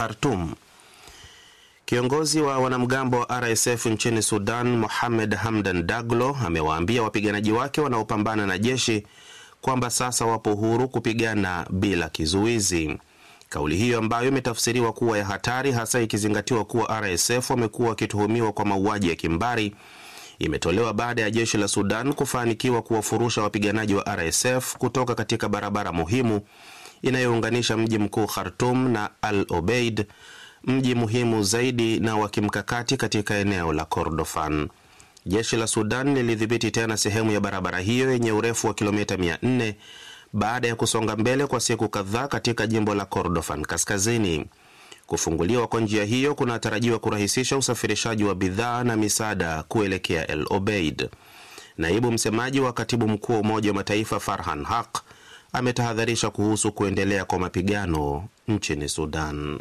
Khartum. Kiongozi wa wanamgambo wa RSF nchini Sudan, Mohamed Hamdan Daglo, amewaambia wapiganaji wake wanaopambana na jeshi kwamba sasa wapo huru kupigana bila kizuizi. Kauli hiyo ambayo imetafsiriwa kuwa ya hatari, hasa ikizingatiwa kuwa RSF wamekuwa wakituhumiwa kwa mauaji ya kimbari, imetolewa baada ya jeshi la Sudan kufanikiwa kuwafurusha wapiganaji wa RSF kutoka katika barabara muhimu inayounganisha mji mkuu Khartum na Al Obeid, mji muhimu zaidi na wa kimkakati katika eneo la Kordofan. Jeshi la Sudan lilidhibiti tena sehemu ya barabara hiyo yenye urefu wa kilomita 400 baada ya kusonga mbele kwa siku kadhaa katika jimbo la Kordofan kaskazini. Kufunguliwa kwa njia hiyo kunatarajiwa kurahisisha usafirishaji wa bidhaa na misaada kuelekea El Obeid. Naibu msemaji wa katibu mkuu wa Umoja wa Mataifa Farhan Haq ametahadharisha kuhusu kuendelea kwa mapigano nchini Sudan.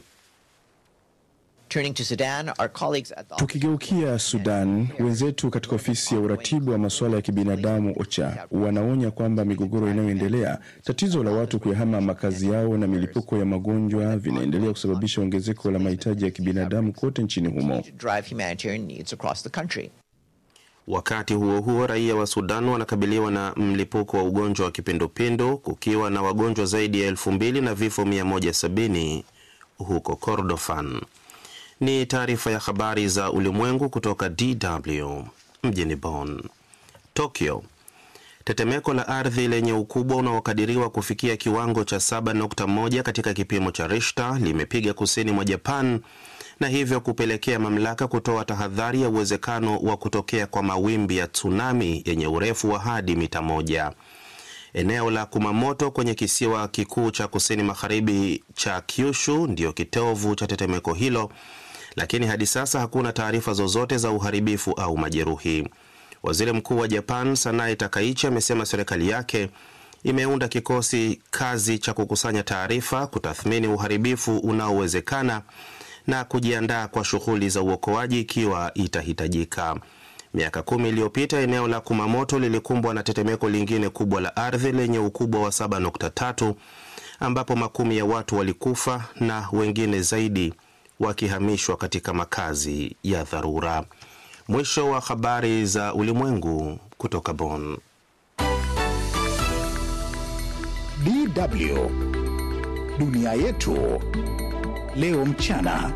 Tukigeukia Sudan, wenzetu katika ofisi ya uratibu wa masuala ya kibinadamu OCHA wanaonya kwamba migogoro inayoendelea, tatizo la watu kuyahama makazi yao na milipuko ya magonjwa vinaendelea kusababisha ongezeko la mahitaji ya kibinadamu kote nchini humo. Wakati huo huo, raia wa Sudan wanakabiliwa na mlipuko wa ugonjwa wa kipindupindu kukiwa na wagonjwa zaidi ya elfu mbili na vifo 170 huko Kordofan. Ni taarifa ya habari za ulimwengu kutoka DW mjini Bonn. Tokyo, tetemeko la ardhi lenye ukubwa unaokadiriwa kufikia kiwango cha 7.1 katika kipimo cha Richter limepiga kusini mwa Japan na hivyo kupelekea mamlaka kutoa tahadhari ya uwezekano wa kutokea kwa mawimbi ya tsunami yenye urefu wa hadi mita moja. Eneo la Kumamoto kwenye kisiwa kikuu cha kusini magharibi cha Kyushu ndiyo kitovu cha tetemeko hilo, lakini hadi sasa hakuna taarifa zozote za uharibifu au majeruhi. Waziri Mkuu wa Japan Sanae Takaichi amesema serikali yake imeunda kikosi kazi cha kukusanya taarifa, kutathmini uharibifu unaowezekana na kujiandaa kwa shughuli za uokoaji ikiwa itahitajika. Miaka kumi iliyopita eneo la Kumamoto lilikumbwa na tetemeko lingine kubwa la ardhi lenye ukubwa wa 7.3 ambapo makumi ya watu walikufa na wengine zaidi wakihamishwa katika makazi ya dharura. Mwisho wa habari za ulimwengu kutoka Bonn. DW dunia yetu leo mchana.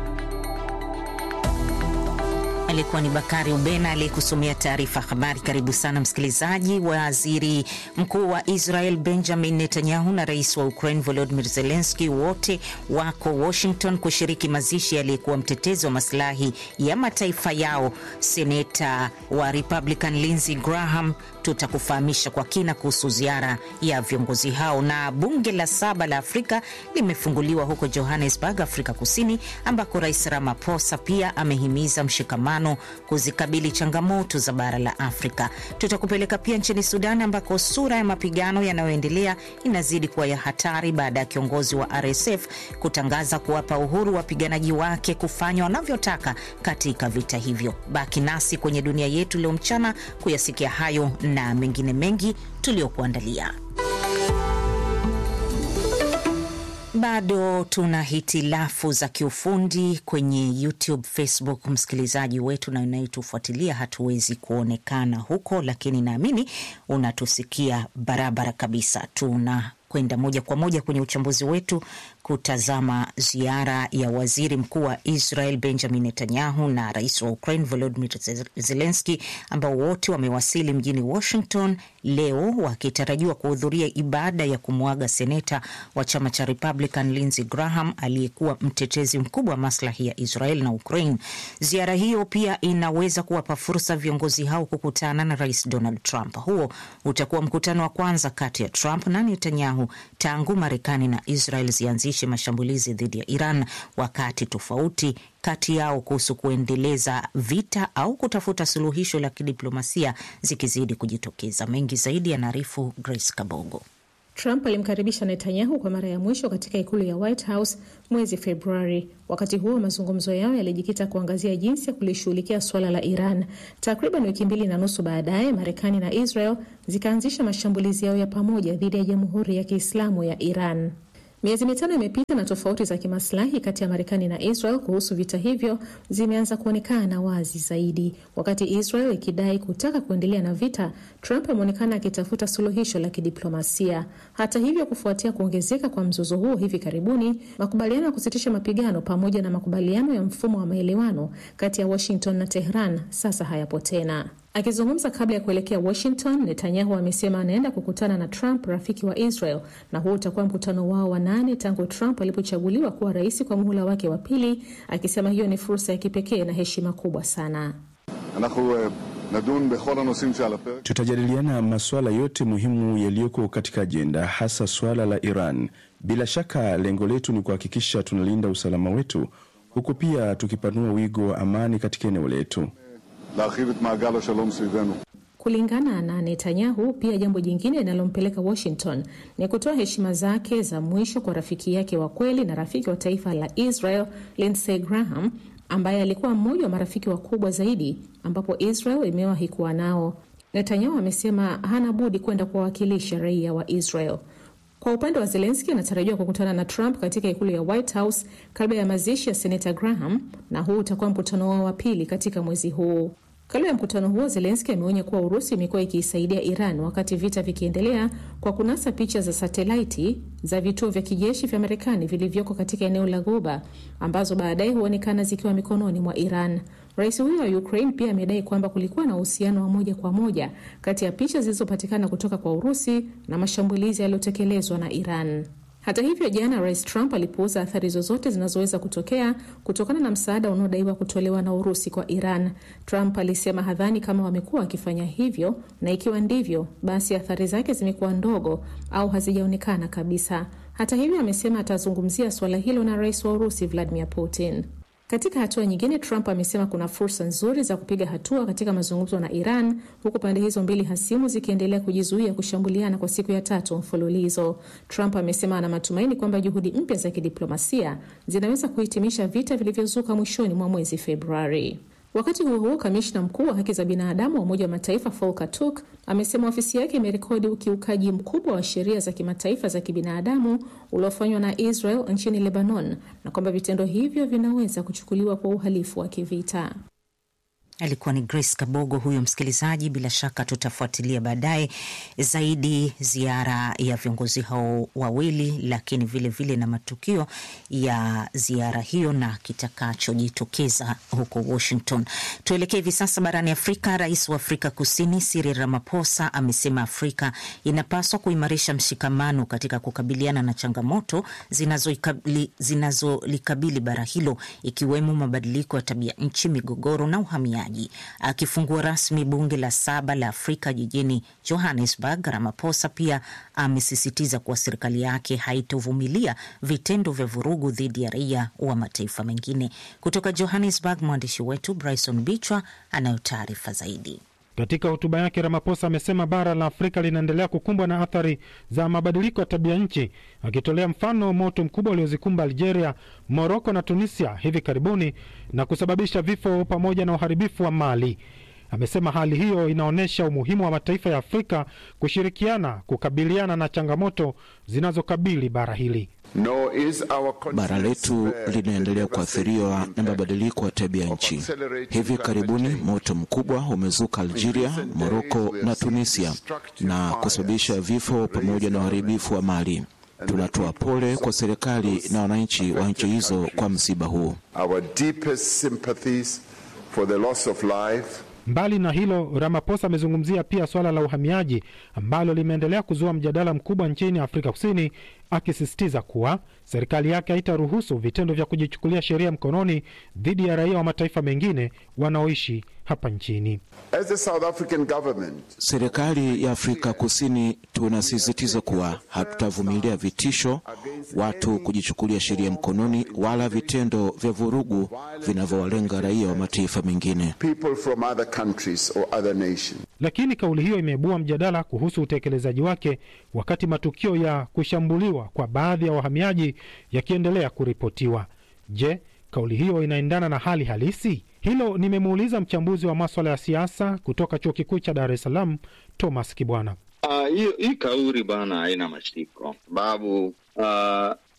Alikuwa ni Bakari Ubena aliyekusomea taarifa habari. Karibu sana msikilizaji. Waziri mkuu wa Israel Benjamin Netanyahu na rais wa Ukraine Volodymyr Zelensky wote wako Washington kushiriki mazishi aliyekuwa mtetezi wa masilahi ya mataifa yao, seneta wa Republican Lindsey Graham. Tutakufahamisha kwa kina kuhusu ziara ya viongozi hao. Na bunge la saba la Afrika limefunguliwa huko Johannesburg, Afrika Kusini, ambako Rais Ramaphosa pia amehimiza mshikamano kuzikabili changamoto za bara la Afrika. Tutakupeleka pia nchini Sudan ambako sura ya mapigano yanayoendelea inazidi kuwa ya hatari baada ya kiongozi wa RSF kutangaza kuwapa uhuru wapiganaji wake kufanya wanavyotaka katika vita hivyo. Baki nasi kwenye dunia yetu leo mchana kuyasikia hayo na mengine mengi tuliyokuandalia. Bado tuna hitilafu za kiufundi kwenye YouTube, Facebook. Msikilizaji wetu na unayetufuatilia, hatuwezi kuonekana huko, lakini naamini unatusikia barabara kabisa. Tuna kwenda moja kwa moja kwenye uchambuzi wetu kutazama ziara ya waziri mkuu wa Israel Benjamin Netanyahu na rais wa Ukraine Volodymyr Zelensky ambao wote wamewasili mjini Washington leo wakitarajiwa kuhudhuria ibada ya kumwaga seneta wa chama cha Republican Lindsey Graham aliyekuwa mtetezi mkubwa wa maslahi ya Israel na Ukraine. Ziara hiyo pia inaweza kuwapa fursa viongozi hao kukutana na rais Donald Trump. Huo utakuwa mkutano wa kwanza kati ya Trump na Netanyahu tangu Marekani na Israel zianzishe mashambulizi dhidi ya Iran, wakati tofauti kati yao kuhusu kuendeleza vita au kutafuta suluhisho la kidiplomasia zikizidi kujitokeza. Mengi zaidi yanaarifu Grace Kabogo. Trump alimkaribisha Netanyahu kwa mara ya mwisho katika ikulu ya White House mwezi Februari. Wakati huo mazungumzo yao yalijikita kuangazia jinsi ya kulishughulikia suala la Iran. Takriban wiki mbili na nusu baadaye, Marekani na Israel zikaanzisha mashambulizi yao ya pamoja dhidi ya Jamhuri ya Kiislamu ya Iran. Miezi mitano imepita na tofauti za kimaslahi kati ya Marekani na Israel kuhusu vita hivyo zimeanza kuonekana wazi zaidi. Wakati Israel ikidai kutaka kuendelea na vita, Trump ameonekana akitafuta suluhisho la kidiplomasia. Hata hivyo, kufuatia kuongezeka kwa mzozo huo hivi karibuni, makubaliano ya kusitisha mapigano pamoja na makubaliano ya mfumo wa maelewano kati ya Washington na Tehran sasa hayapo tena. Akizungumza kabla ya kuelekea Washington, Netanyahu amesema anaenda kukutana na Trump, rafiki wa Israel, na huu utakuwa mkutano wao wa nane tangu Trump alipochaguliwa kuwa rais kwa muhula wake wa pili, akisema hiyo ni fursa ya kipekee na heshima kubwa sana. Tutajadiliana masuala yote muhimu yaliyoko katika ajenda, hasa suala la Iran. Bila shaka lengo letu ni kuhakikisha tunalinda usalama wetu, huku pia tukipanua wigo wa amani katika eneo letu. Kulingana na Netanyahu, pia jambo jingine linalompeleka Washington ni kutoa heshima zake za mwisho kwa rafiki yake wa kweli na rafiki wa taifa la Israel, Lindsey Graham, ambaye alikuwa mmoja wa marafiki wakubwa zaidi ambapo Israel imewahi kuwa nao. Netanyahu amesema hana budi kwenda kuwawakilisha raia wa Israel. Kwa upande wa Zelenski, anatarajiwa kukutana na Trump katika ikulu ya White House kabla ya mazishi ya senata Graham, na huu utakuwa mkutano wao wa pili katika mwezi huu. Kabla ya mkutano huo, Zelenski ameonya kuwa Urusi imekuwa ikiisaidia Iran wakati vita vikiendelea kwa kunasa picha za satelaiti za vituo vya kijeshi vya Marekani vilivyoko katika eneo la Ghuba ambazo baadaye huonekana zikiwa mikononi mwa Iran. Rais huyo wa Ukraine pia amedai kwamba kulikuwa na uhusiano wa moja kwa moja kati ya picha zilizopatikana kutoka kwa Urusi na mashambulizi yaliyotekelezwa na Iran. Hata hivyo, jana Rais Trump alipuuza athari zozote zinazoweza kutokea kutokana na msaada unaodaiwa kutolewa na Urusi kwa Iran. Trump alisema hadhani kama wamekuwa wakifanya hivyo, na ikiwa ndivyo, basi athari zake zimekuwa ndogo au hazijaonekana kabisa. Hata hivyo, amesema atazungumzia suala hilo na rais wa Urusi Vladimir Putin. Katika hatua nyingine, Trump amesema kuna fursa nzuri za kupiga hatua katika mazungumzo na Iran, huku pande hizo mbili hasimu zikiendelea kujizuia kushambuliana kwa siku ya tatu mfululizo. Trump amesema ana matumaini kwamba juhudi mpya za kidiplomasia zinaweza kuhitimisha vita vilivyozuka mwishoni mwa mwezi Februari. Wakati huo huo, kamishna mkuu wa haki za binadamu wa Umoja wa Mataifa Volker Turk amesema ofisi yake imerekodi ukiukaji mkubwa wa sheria za kimataifa za kibinadamu uliofanywa na Israel nchini Lebanon na kwamba vitendo hivyo vinaweza kuchukuliwa kwa uhalifu wa kivita. Alikuwa ni Grace Kabogo huyo msikilizaji. Bila shaka tutafuatilia baadaye zaidi ziara ya viongozi hao wawili, lakini vilevile vile na matukio ya ziara hiyo na kitakachojitokeza huko Washington. Tuelekee hivi sasa barani Afrika. Rais wa Afrika Kusini Cyril Ramaphosa amesema Afrika inapaswa kuimarisha mshikamano katika kukabiliana na changamoto zinazolikabili zinazo bara hilo, ikiwemo mabadiliko ya tabia nchi, migogoro na uhamiaji. Akifungua rasmi bunge la saba la Afrika jijini Johannesburg, Ramaphosa pia amesisitiza kuwa serikali yake haitovumilia vitendo vya vurugu dhidi ya raia wa mataifa mengine. Kutoka Johannesburg, mwandishi wetu Bryson Bichwa anayo taarifa zaidi. Katika hotuba yake Ramaphosa amesema bara la Afrika linaendelea kukumbwa na athari za mabadiliko ya tabia nchi, akitolea mfano moto mkubwa uliozikumba Algeria, Moroko na Tunisia hivi karibuni na kusababisha vifo pamoja na uharibifu wa mali. Amesema hali hiyo inaonyesha umuhimu wa mataifa ya Afrika kushirikiana kukabiliana na changamoto zinazokabili bara hili. No, bara letu linaendelea kuathiriwa na mabadiliko ya tabia nchi. Hivi karibuni moto mkubwa umezuka Algeria, Moroko na Tunisia na kusababisha vifo pamoja na uharibifu wa mali. Tunatoa pole kwa serikali na wananchi wa nchi hizo kwa msiba huu. Mbali na hilo, Ramaphosa amezungumzia pia swala la uhamiaji ambalo limeendelea kuzua mjadala mkubwa nchini Afrika Kusini, akisisitiza kuwa serikali yake haitaruhusu vitendo vya kujichukulia sheria mkononi dhidi ya raia wa mataifa mengine wanaoishi hapa nchini. As the South African government, serikali ya Afrika Kusini tunasisitiza kuwa hatutavumilia vitisho, watu kujichukulia sheria mkononi, wala vitendo vya vurugu vinavyowalenga raia wa mataifa mengine. people from other countries or other nations. Lakini kauli hiyo imeibua mjadala kuhusu utekelezaji wake, wakati matukio ya kushambuliwa kwa baadhi ya wahamiaji yakiendelea kuripotiwa. Je, kauli hiyo inaendana na hali halisi? Hilo nimemuuliza mchambuzi wa maswala ya siasa kutoka chuo kikuu cha Dar es Salaam, Thomas Kibwana. hiyo hii kauli bana haina mashiko, sababu uh,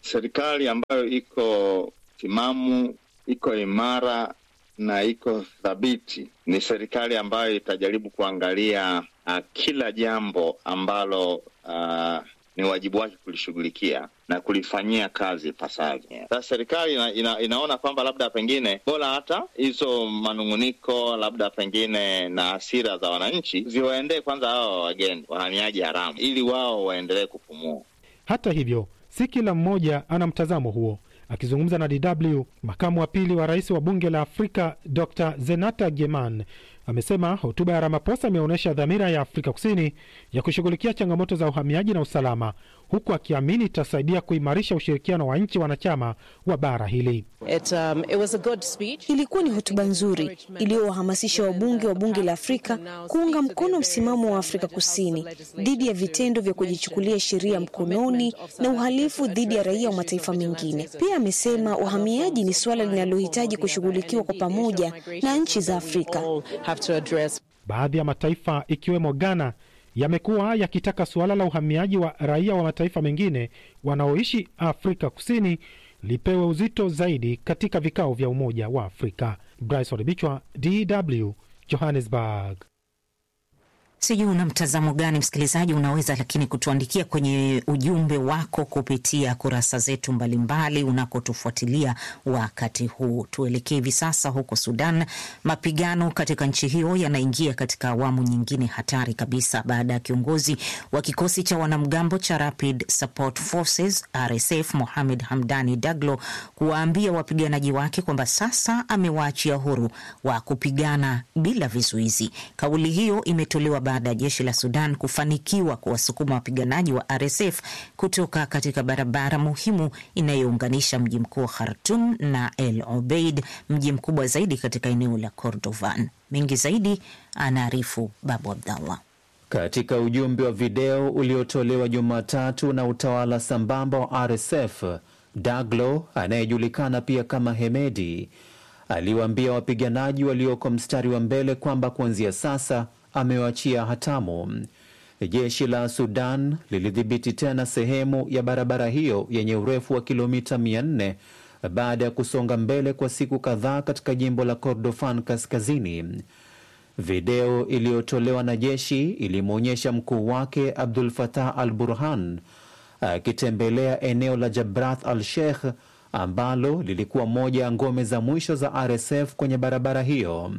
serikali ambayo iko timamu, iko imara na iko thabiti ni serikali ambayo itajaribu kuangalia uh, kila jambo ambalo uh, ni wajibu wake kulishughulikia na kulifanyia kazi ipasavyo. Sasa serikali ina, ina, inaona kwamba labda pengine bora hata hizo manung'uniko labda pengine na hasira za wananchi ziwaendee kwanza hawa wageni wahamiaji haramu, ili wao waendelee kupumua. Hata hivyo, si kila mmoja ana mtazamo huo. Akizungumza na DW, makamu wa pili wa rais wa bunge la Afrika Dr Zenata Geman amesema hotuba ya Ramaphosa imeonyesha dhamira ya Afrika Kusini ya kushughulikia changamoto za uhamiaji na usalama, huku akiamini itasaidia kuimarisha ushirikiano wa nchi wanachama wa bara hili. It, um, it was a good speech. Ilikuwa ni hotuba nzuri iliyowahamasisha wabunge wa bunge la Afrika kuunga mkono msimamo wa Afrika Kusini dhidi ya vitendo vya kujichukulia sheria mkononi na uhalifu dhidi ya raia wa mataifa mengine. Pia amesema uhamiaji ni suala linalohitaji kushughulikiwa kwa pamoja na nchi za Afrika. Baadhi ya mataifa ikiwemo Ghana yamekuwa yakitaka suala la uhamiaji wa raia wa mataifa mengine wanaoishi Afrika Kusini lipewe uzito zaidi katika vikao vya Umoja wa Afrika. Bryce Odibichwa, DW, Johannesburg. Sijui una mtazamo gani msikilizaji, unaweza lakini kutuandikia kwenye ujumbe wako kupitia kurasa zetu mbalimbali unakotufuatilia wakati huu. Tuelekee hivi sasa huko Sudan. Mapigano katika nchi hiyo yanaingia katika awamu nyingine hatari kabisa baada ya kiongozi wa kikosi cha wanamgambo cha Rapid Support Forces RSF Mohamed Hamdani Daglo kuwaambia wapiganaji wake kwamba sasa amewaachia huru wa kupigana bila vizuizi. Kauli hiyo imetolewa baada ya jeshi la Sudan kufanikiwa kuwasukuma wapiganaji wa RSF kutoka katika barabara muhimu inayounganisha mji mkuu Khartum na El Obeid, mji mkubwa zaidi katika eneo la Kordofan. Mengi zaidi anaarifu Babu Abdallah. Katika ujumbe wa video uliotolewa Jumatatu na utawala sambamba wa RSF, Daglo anayejulikana pia kama Hemedi aliwaambia wapiganaji walioko mstari wa mbele kwamba kuanzia sasa amewachia hatamu. Jeshi la Sudan lilidhibiti tena sehemu ya barabara hiyo yenye urefu wa kilomita 400 baada ya kusonga mbele kwa siku kadhaa katika jimbo la Kordofan kaskazini. Video iliyotolewa na jeshi ilimwonyesha mkuu wake Abdul Fatah al Burhan akitembelea eneo la Jabrath al Sheikh ambalo lilikuwa moja ya ngome za mwisho za RSF kwenye barabara hiyo.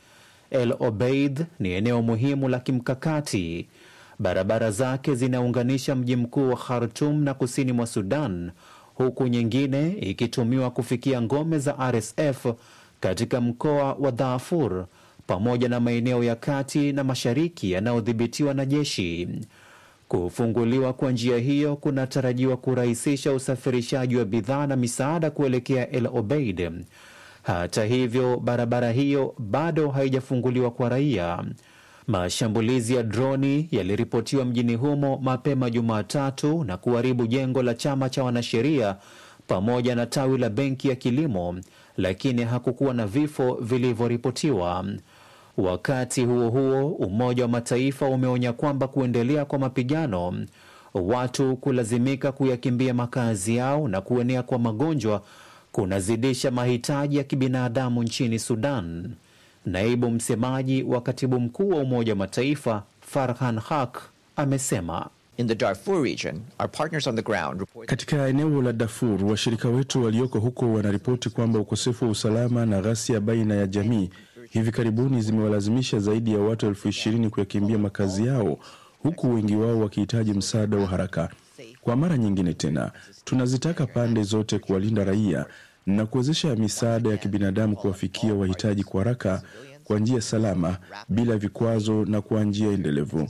El Obeid ni eneo muhimu la kimkakati. Barabara zake zinaunganisha mji mkuu wa Khartum na kusini mwa Sudan, huku nyingine ikitumiwa kufikia ngome za RSF katika mkoa wa Darfur pamoja na maeneo ya kati na mashariki yanayodhibitiwa na jeshi. Kufunguliwa kwa njia hiyo kunatarajiwa kurahisisha usafirishaji wa bidhaa na misaada kuelekea El Obeid. Hata hivyo, barabara hiyo bado haijafunguliwa kwa raia. Mashambulizi ya droni yaliripotiwa mjini humo mapema Jumatatu na kuharibu jengo la chama cha wanasheria pamoja na tawi la benki ya kilimo, lakini hakukuwa na vifo vilivyoripotiwa. Wakati huo huo, Umoja wa Mataifa umeonya kwamba kuendelea kwa mapigano, watu kulazimika kuyakimbia makazi yao na kuenea kwa magonjwa kunazidisha mahitaji ya kibinadamu nchini Sudan. Naibu msemaji wa katibu mkuu wa Umoja wa Mataifa Farhan Haq amesema In the Darfur region, our partners on the ground report... Katika eneo la Darfur, washirika wetu walioko huko wanaripoti kwamba ukosefu wa usalama na ghasia baina ya jamii hivi karibuni zimewalazimisha zaidi ya watu elfu ishirini kuyakimbia makazi yao, huku wengi wao wakihitaji msaada wa haraka. Kwa mara nyingine tena, tunazitaka pande zote kuwalinda raia na kuwezesha misaada ya kibinadamu kuwafikia wahitaji kwa haraka, kwa njia salama, bila vikwazo na kwa njia endelevu.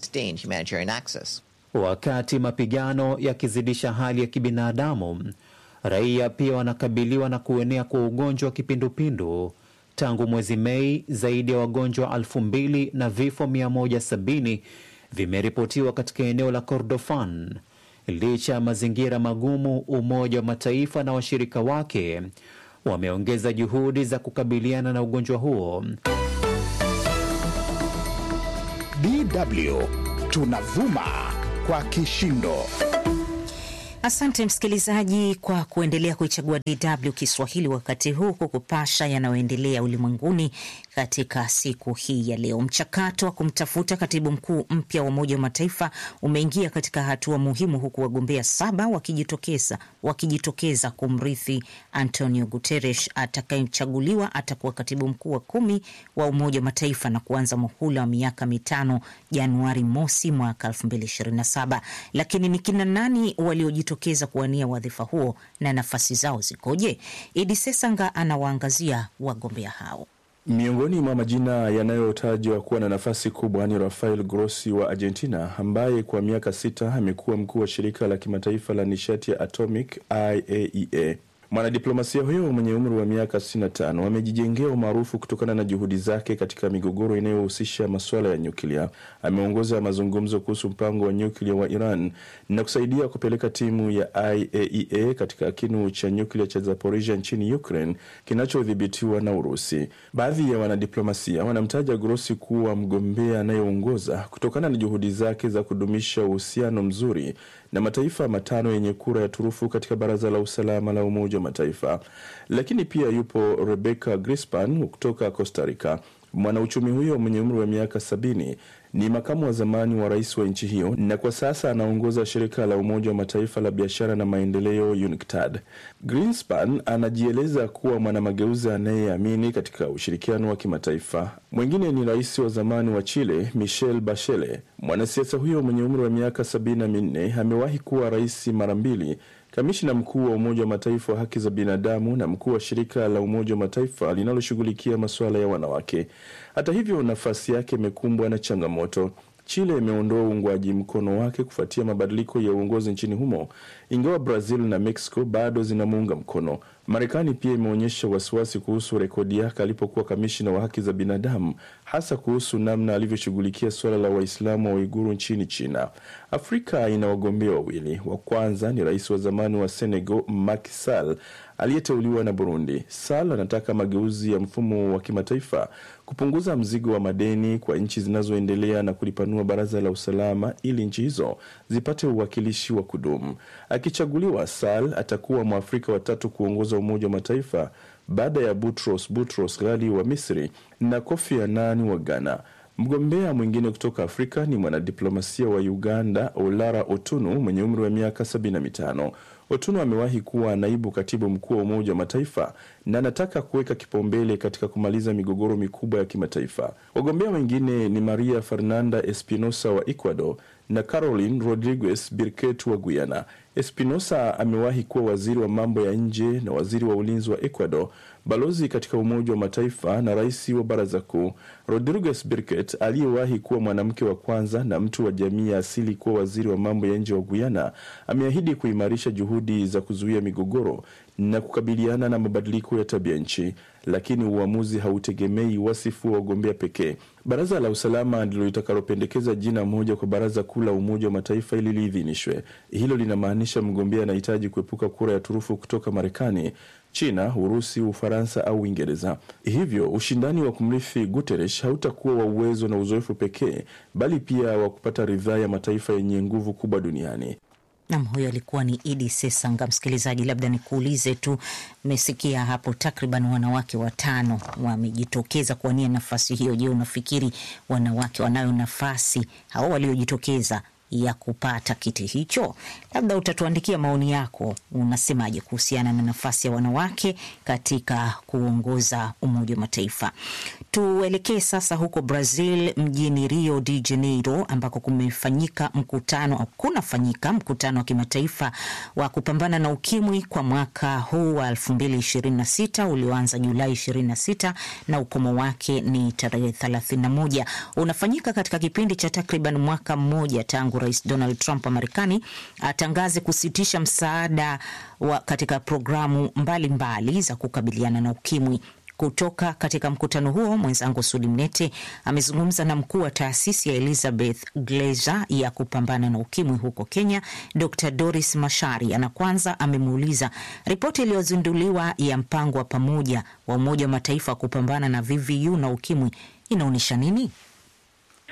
Wakati mapigano yakizidisha hali ya kibinadamu, raia pia wanakabiliwa na kuenea kwa ugonjwa wa kipindupindu. Tangu mwezi Mei, zaidi ya wagonjwa elfu mbili na vifo 170 vimeripotiwa katika eneo la Kordofan. Licha ya mazingira magumu, Umoja wa Mataifa na washirika wake wameongeza juhudi za kukabiliana na ugonjwa huo. DW tunavuma kwa kishindo. Asante msikilizaji kwa kuendelea kuichagua DW Kiswahili wakati huu kukupasha yanayoendelea ulimwenguni katika siku hii ya leo. Mchakato wa kumtafuta katibu mkuu mpya wa Umoja wa Mataifa umeingia katika hatua muhimu, huku wagombea saba wakijitokeza wakijitokeza kumrithi Antonio Guterres. Atakayechaguliwa atakuwa katibu mkuu wa kumi wa Umoja wa Mataifa na kuanza muhula wa miaka mitano Januari mosi mwaka 2027. Lakini ni kina nani waliojitokeza kuwania wadhifa huo na nafasi zao zikoje? Idi Sesanga anawaangazia wagombea hao. Miongoni mwa majina yanayotajwa kuwa na nafasi kubwa ni Rafael Grossi wa Argentina, ambaye kwa miaka sita amekuwa mkuu wa shirika la kimataifa la nishati ya atomic IAEA. Mwanadiplomasia huyo mwenye umri wa miaka 65 amejijengea umaarufu kutokana na juhudi zake katika migogoro inayohusisha masuala ya nyuklia. Ameongoza mazungumzo kuhusu mpango wa nyuklia wa Iran na kusaidia kupeleka timu ya IAEA katika kinu cha nyuklia cha Zaporizhia nchini Ukraine kinachodhibitiwa na Urusi. Baadhi ya wanadiplomasia wanamtaja Grossi kuwa mgombea anayeongoza kutokana na juhudi zake za kudumisha uhusiano mzuri na mataifa matano yenye kura ya turufu katika Baraza la Usalama la Umoja wa Mataifa. Lakini pia yupo Rebecca Grispan kutoka Costa Rica. Mwanauchumi huyo mwenye umri wa miaka sabini ni makamu wa zamani wa rais wa nchi hiyo na kwa sasa anaongoza shirika la Umoja wa Mataifa la biashara na maendeleo UNCTAD. Greenspan anajieleza kuwa mwanamageuzi anayeamini katika ushirikiano wa kimataifa. Mwingine ni rais wa zamani wa Chile Michelle Bachelet. Mwanasiasa huyo mwenye umri wa miaka sabini na minne amewahi kuwa rais mara mbili kamishna mkuu wa Umoja wa Mataifa wa haki za binadamu na mkuu wa shirika la Umoja wa Mataifa linaloshughulikia masuala ya wanawake. Hata hivyo, nafasi yake imekumbwa na changamoto. Chile imeondoa uungwaji mkono wake kufuatia mabadiliko ya uongozi nchini humo, ingawa Brazil na Mexico bado zinamuunga mkono. Marekani pia imeonyesha wasiwasi kuhusu rekodi yake alipokuwa kamishina wa haki za binadamu, hasa kuhusu namna alivyoshughulikia suala la Waislamu wa Uiguru nchini China. Afrika ina wagombea wawili. Wa kwanza ni rais wa zamani wa Senegal Macky Sall aliyeteuliwa na Burundi. Sall anataka mageuzi ya mfumo wa kimataifa, kupunguza mzigo wa madeni kwa nchi zinazoendelea na kulipanua baraza la usalama ili nchi hizo zipate uwakilishi wa kudumu. Akichaguliwa, Sall atakuwa Mwafrika watatu kuongoza Umoja wa Mataifa baada ya Boutros Boutros Ghali wa Misri na Kofi Annan wa Ghana. Mgombea mwingine kutoka Afrika ni mwanadiplomasia wa Uganda Olara Otunu mwenye umri wa miaka 75. Otunu amewahi kuwa naibu katibu mkuu wa Umoja wa Mataifa na anataka kuweka kipaumbele katika kumaliza migogoro mikubwa ya kimataifa. Wagombea wengine ni Maria Fernanda Espinosa wa Ecuador na Caroline Rodriguez Birket wa Guyana. Espinosa amewahi kuwa waziri wa mambo ya nje na waziri wa ulinzi wa Ecuador, balozi katika Umoja wa Mataifa na rais wa Baraza Kuu. Rodriguez Birket aliyewahi kuwa mwanamke wa kwanza na mtu wa jamii ya asili kuwa waziri wa mambo ya nje wa Guyana ameahidi kuimarisha juhudi za kuzuia migogoro na kukabiliana na mabadiliko ya tabia nchi, lakini uamuzi hautegemei wasifu wa wagombea pekee. Baraza la usalama ndilo litakalopendekeza jina moja kwa baraza kuu la Umoja wa Mataifa ili liidhinishwe. Hilo linamaanisha mgombea anahitaji kuepuka kura ya turufu kutoka Marekani, China, Urusi, Ufaransa au Uingereza. Hivyo ushindani wa kumrithi Guterres hautakuwa wa uwezo na uzoefu pekee, bali pia wa kupata ridhaa ya mataifa yenye nguvu kubwa duniani. Nam, huyo alikuwa ni Idi Sesanga. Msikilizaji, labda nikuulize tu, mmesikia hapo takriban wanawake watano wamejitokeza kuwania nafasi hiyo. Je, unafikiri wanawake wanayo nafasi hao waliojitokeza ya kupata kiti hicho? Labda utatuandikia maoni yako, unasemaje kuhusiana na nafasi ya wanawake katika kuongoza Umoja wa Mataifa. Tuelekee sasa huko Brazil, mjini Rio de Janeiro, ambako kumefanyika mkutano au kunafanyika mkutano wa kimataifa wa kupambana na ukimwi kwa mwaka huu wa 2026 ulioanza Julai 26 na ukomo wake ni tarehe 31. Unafanyika katika kipindi cha takriban mwaka mmoja tangu Rais Donald Trump wa Marekani atangaze kusitisha msaada wa katika programu mbalimbali mbali za kukabiliana na ukimwi. Kutoka katika mkutano huo, mwenzangu Sudi Mnete amezungumza na mkuu wa taasisi ya Elizabeth Glaser ya kupambana na ukimwi huko Kenya, Dr Doris Mashari, na kwanza amemuuliza ripoti iliyozinduliwa ya mpango wa pamoja wa Umoja wa Mataifa wa kupambana na VVU na ukimwi inaonyesha nini?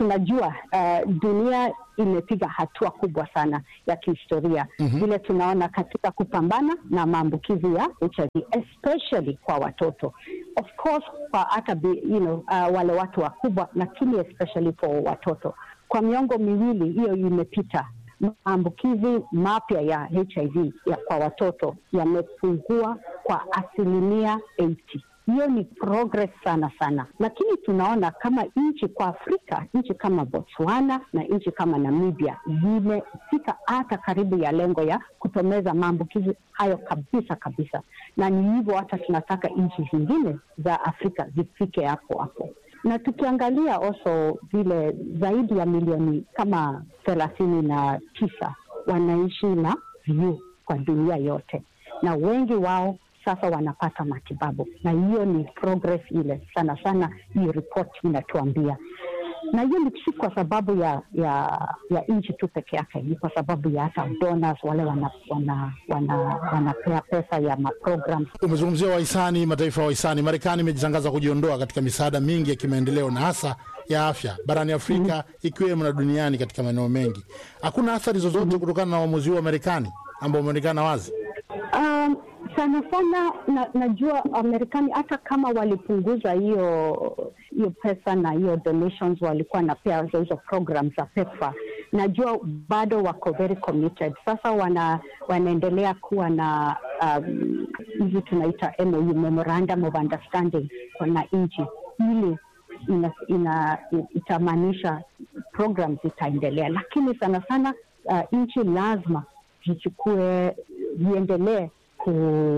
tunajua uh, dunia imepiga hatua kubwa sana ya kihistoria Mhm. vile tunaona katika kupambana na maambukizi ya HIV especially kwa watoto of course kwa hata bi- you know, uh, wale watu wakubwa lakini especially for watoto kwa miongo miwili hiyo imepita maambukizi mapya ya HIV ya kwa watoto yamepungua kwa asilimia 80 hiyo ni progress sana sana, lakini tunaona kama nchi kwa Afrika, nchi kama Botswana na nchi kama Namibia zimefika hata karibu ya lengo ya kutomeza maambukizi hayo kabisa kabisa, na ni hivyo hata tunataka nchi zingine za Afrika zifike hapo hapo na tukiangalia also vile zaidi ya milioni kama thelathini na tisa wanaishi na VVU kwa dunia yote, na wengi wao sasa wanapata matibabu, na hiyo ni progress ile sana sana, hiyo ripoti inatuambia na hiyo ni si kwa sababu ya ya ya nchi tu peke yake, ni kwa sababu ya hata donors wale wanapea wana, wana, wanapea pesa ya maprograms Umezungumzia wahisani, mataifa ya wahisani. Marekani imejitangaza kujiondoa katika misaada mingi ya kimaendeleo na hasa ya afya barani Afrika ikiwemo na duniani katika maeneo mengi. Hakuna athari zozote kutokana na uamuzi huu wa Marekani ambao umeonekana wazi. Um, sana sana na, najua Marekani hata kama walipunguza hiyo hiyo pesa na hiyo donations walikuwa na pea hizo program za PEPFAR, najua bado wako very committed. Sasa wana wanaendelea kuwa na um, hizi tunaita MOU, memorandum of understanding na nchi ili ina, ina, itamaanisha program zitaendelea, lakini sana sana uh, nchi lazima zichukue ziendelee ku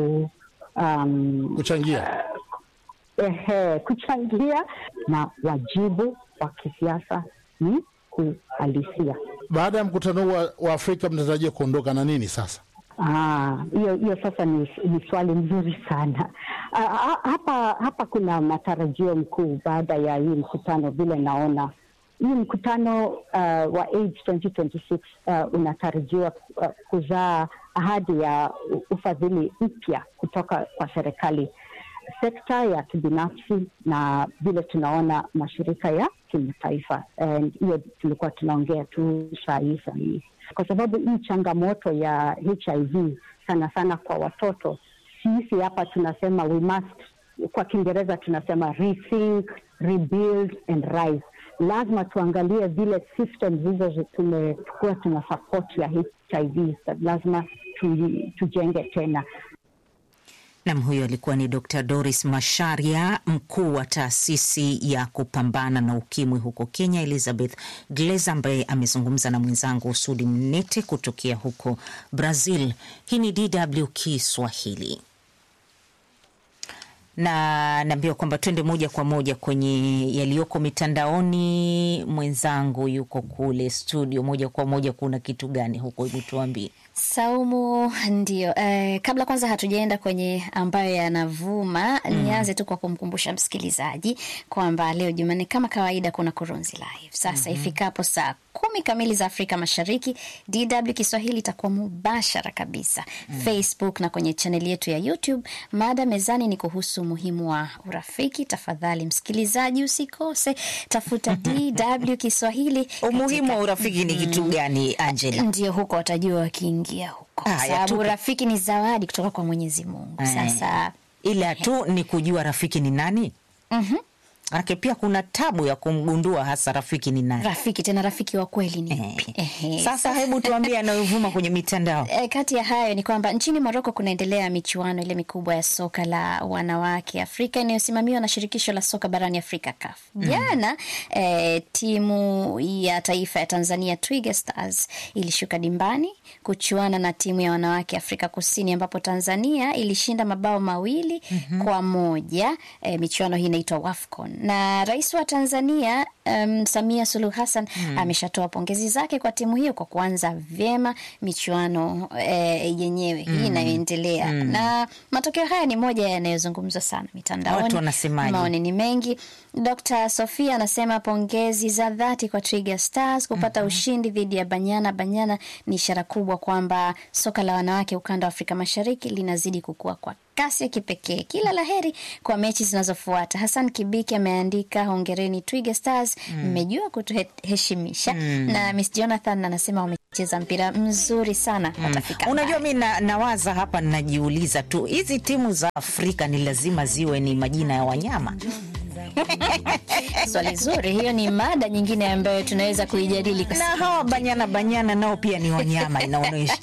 um, kuchangia ehe, kuchangia na wajibu wa kisiasa ni kuhalisia. Baada ya mkutano huu wa, wa Afrika mnatarajia kuondoka na nini sasa? Ah, hiyo hiyo sasa ni, ni swali mzuri sana. Ah, ah, hapa hapa kuna matarajio mkuu baada ya hii mkutano, vile naona hii mkutano uh, wa AIDS 2026 uh, unatarajiwa uh, kuzaa ahadi ya u- ufadhili mpya kutoka kwa serikali, sekta ya kibinafsi na vile tunaona mashirika ya kimataifa. And Hiyo tulikuwa tunaongea tu saa hii saa hii, kwa sababu hii changamoto ya HIV sana sana kwa watoto, sisi hapa tunasema we must, kwa Kiingereza tunasema rethink, rebuild and rise lazima tuangalie vile systems hizo zi- tumekuwa tuna support ya HIV, lazima tu- tujenge tena. Nam, huyo alikuwa ni Dr Doris Masharia, mkuu wa taasisi ya kupambana na ukimwi huko Kenya, Elizabeth Gleza, ambaye amezungumza na mwenzangu Sudi Mnete kutokea huko Brazil. Hii ni DW Kiswahili na naambiwa kwamba twende moja kwa moja kwenye yaliyoko mitandaoni. Mwenzangu yuko kule studio, moja kwa moja, kuna kitu gani huko? Hebu tuambie. Saumu, ndio. Eh, kabla kwanza hatujaenda kwenye ambayo yanavuma Mm. nianze tu kwa kumkumbusha msikilizaji kwamba leo Jumanne kama kawaida kuna Kurunzi Live. Sasa Mhm. ifikapo saa kumi kamili za Afrika Mashariki, DW Kiswahili itakuwa mubashara kabisa Mm. Facebook na kwenye chaneli yetu ya YouTube. Mada mezani ni kuhusu umuhimu wa urafiki. Tafadhali msikilizaji, usikose, tafuta DW Kiswahili. Umuhimu wa urafiki ni kitu gani, Angela? Ndio huko watajua wakiingia huko, kwa Haya, sababu tupe. urafiki ni zawadi kutoka kwa Mwenyezi Mungu. Sasa ila tu ni kujua rafiki ni nani. Mhm. Manake pia kuna tabu ya kumgundua hasa rafiki ni nani. rafiki tena rafiki wa kweli ni yupi? Ehe. Sasa hebu tuambie yanayovuma kwenye mitandao. E, kati ya hayo ni kwamba nchini Moroko kunaendelea michuano ile mikubwa ya soka la wanawake Afrika inayosimamiwa na shirikisho la soka barani Afrika CAF. Mm. Jana e, timu ya taifa ya Tanzania Twiga Stars ilishuka dimbani kuchuana na timu ya wanawake Afrika Kusini ambapo Tanzania ilishinda mabao mawili Mhm. kwa moja. E, michuano hii inaitwa WAFCON na rais wa Tanzania um, Samia Suluhu Hassan Mm. ameshatoa pongezi zake kwa timu hiyo kwa kuanza vyema michuano eh, yenyewe hii Mm. inayoendelea Mm. na matokeo haya ni moja yanayozungumzwa sana mitandaoni. Watu wanasemaje? Maoni ni mengi. Dr. Sofia anasema pongezi za dhati kwa Twiga Stars kupata ushindi dhidi ya Banyana. Banyana ni ishara kubwa kwamba soka la wanawake ukanda wa Afrika Mashariki linazidi kukua kwa kasi ya kipekee. Kila laheri kwa mechi zinazofuata. Hassan Kibiki ameandika hongereni Twiga Stars Stars mmejua kutuheshimisha na Miss Jonathan anasema wamecheza mpira mzuri sana watafika Unajua, mi na, nawaza hapa, najiuliza tu hizi timu za Afrika ni lazima ziwe ni majina ya wanyama? Swali zuri, hiyo ni mada nyingine ambayo tunaweza kuijadili kwa na hawa banyana banyana nao pia ni wanyama, inaonyesha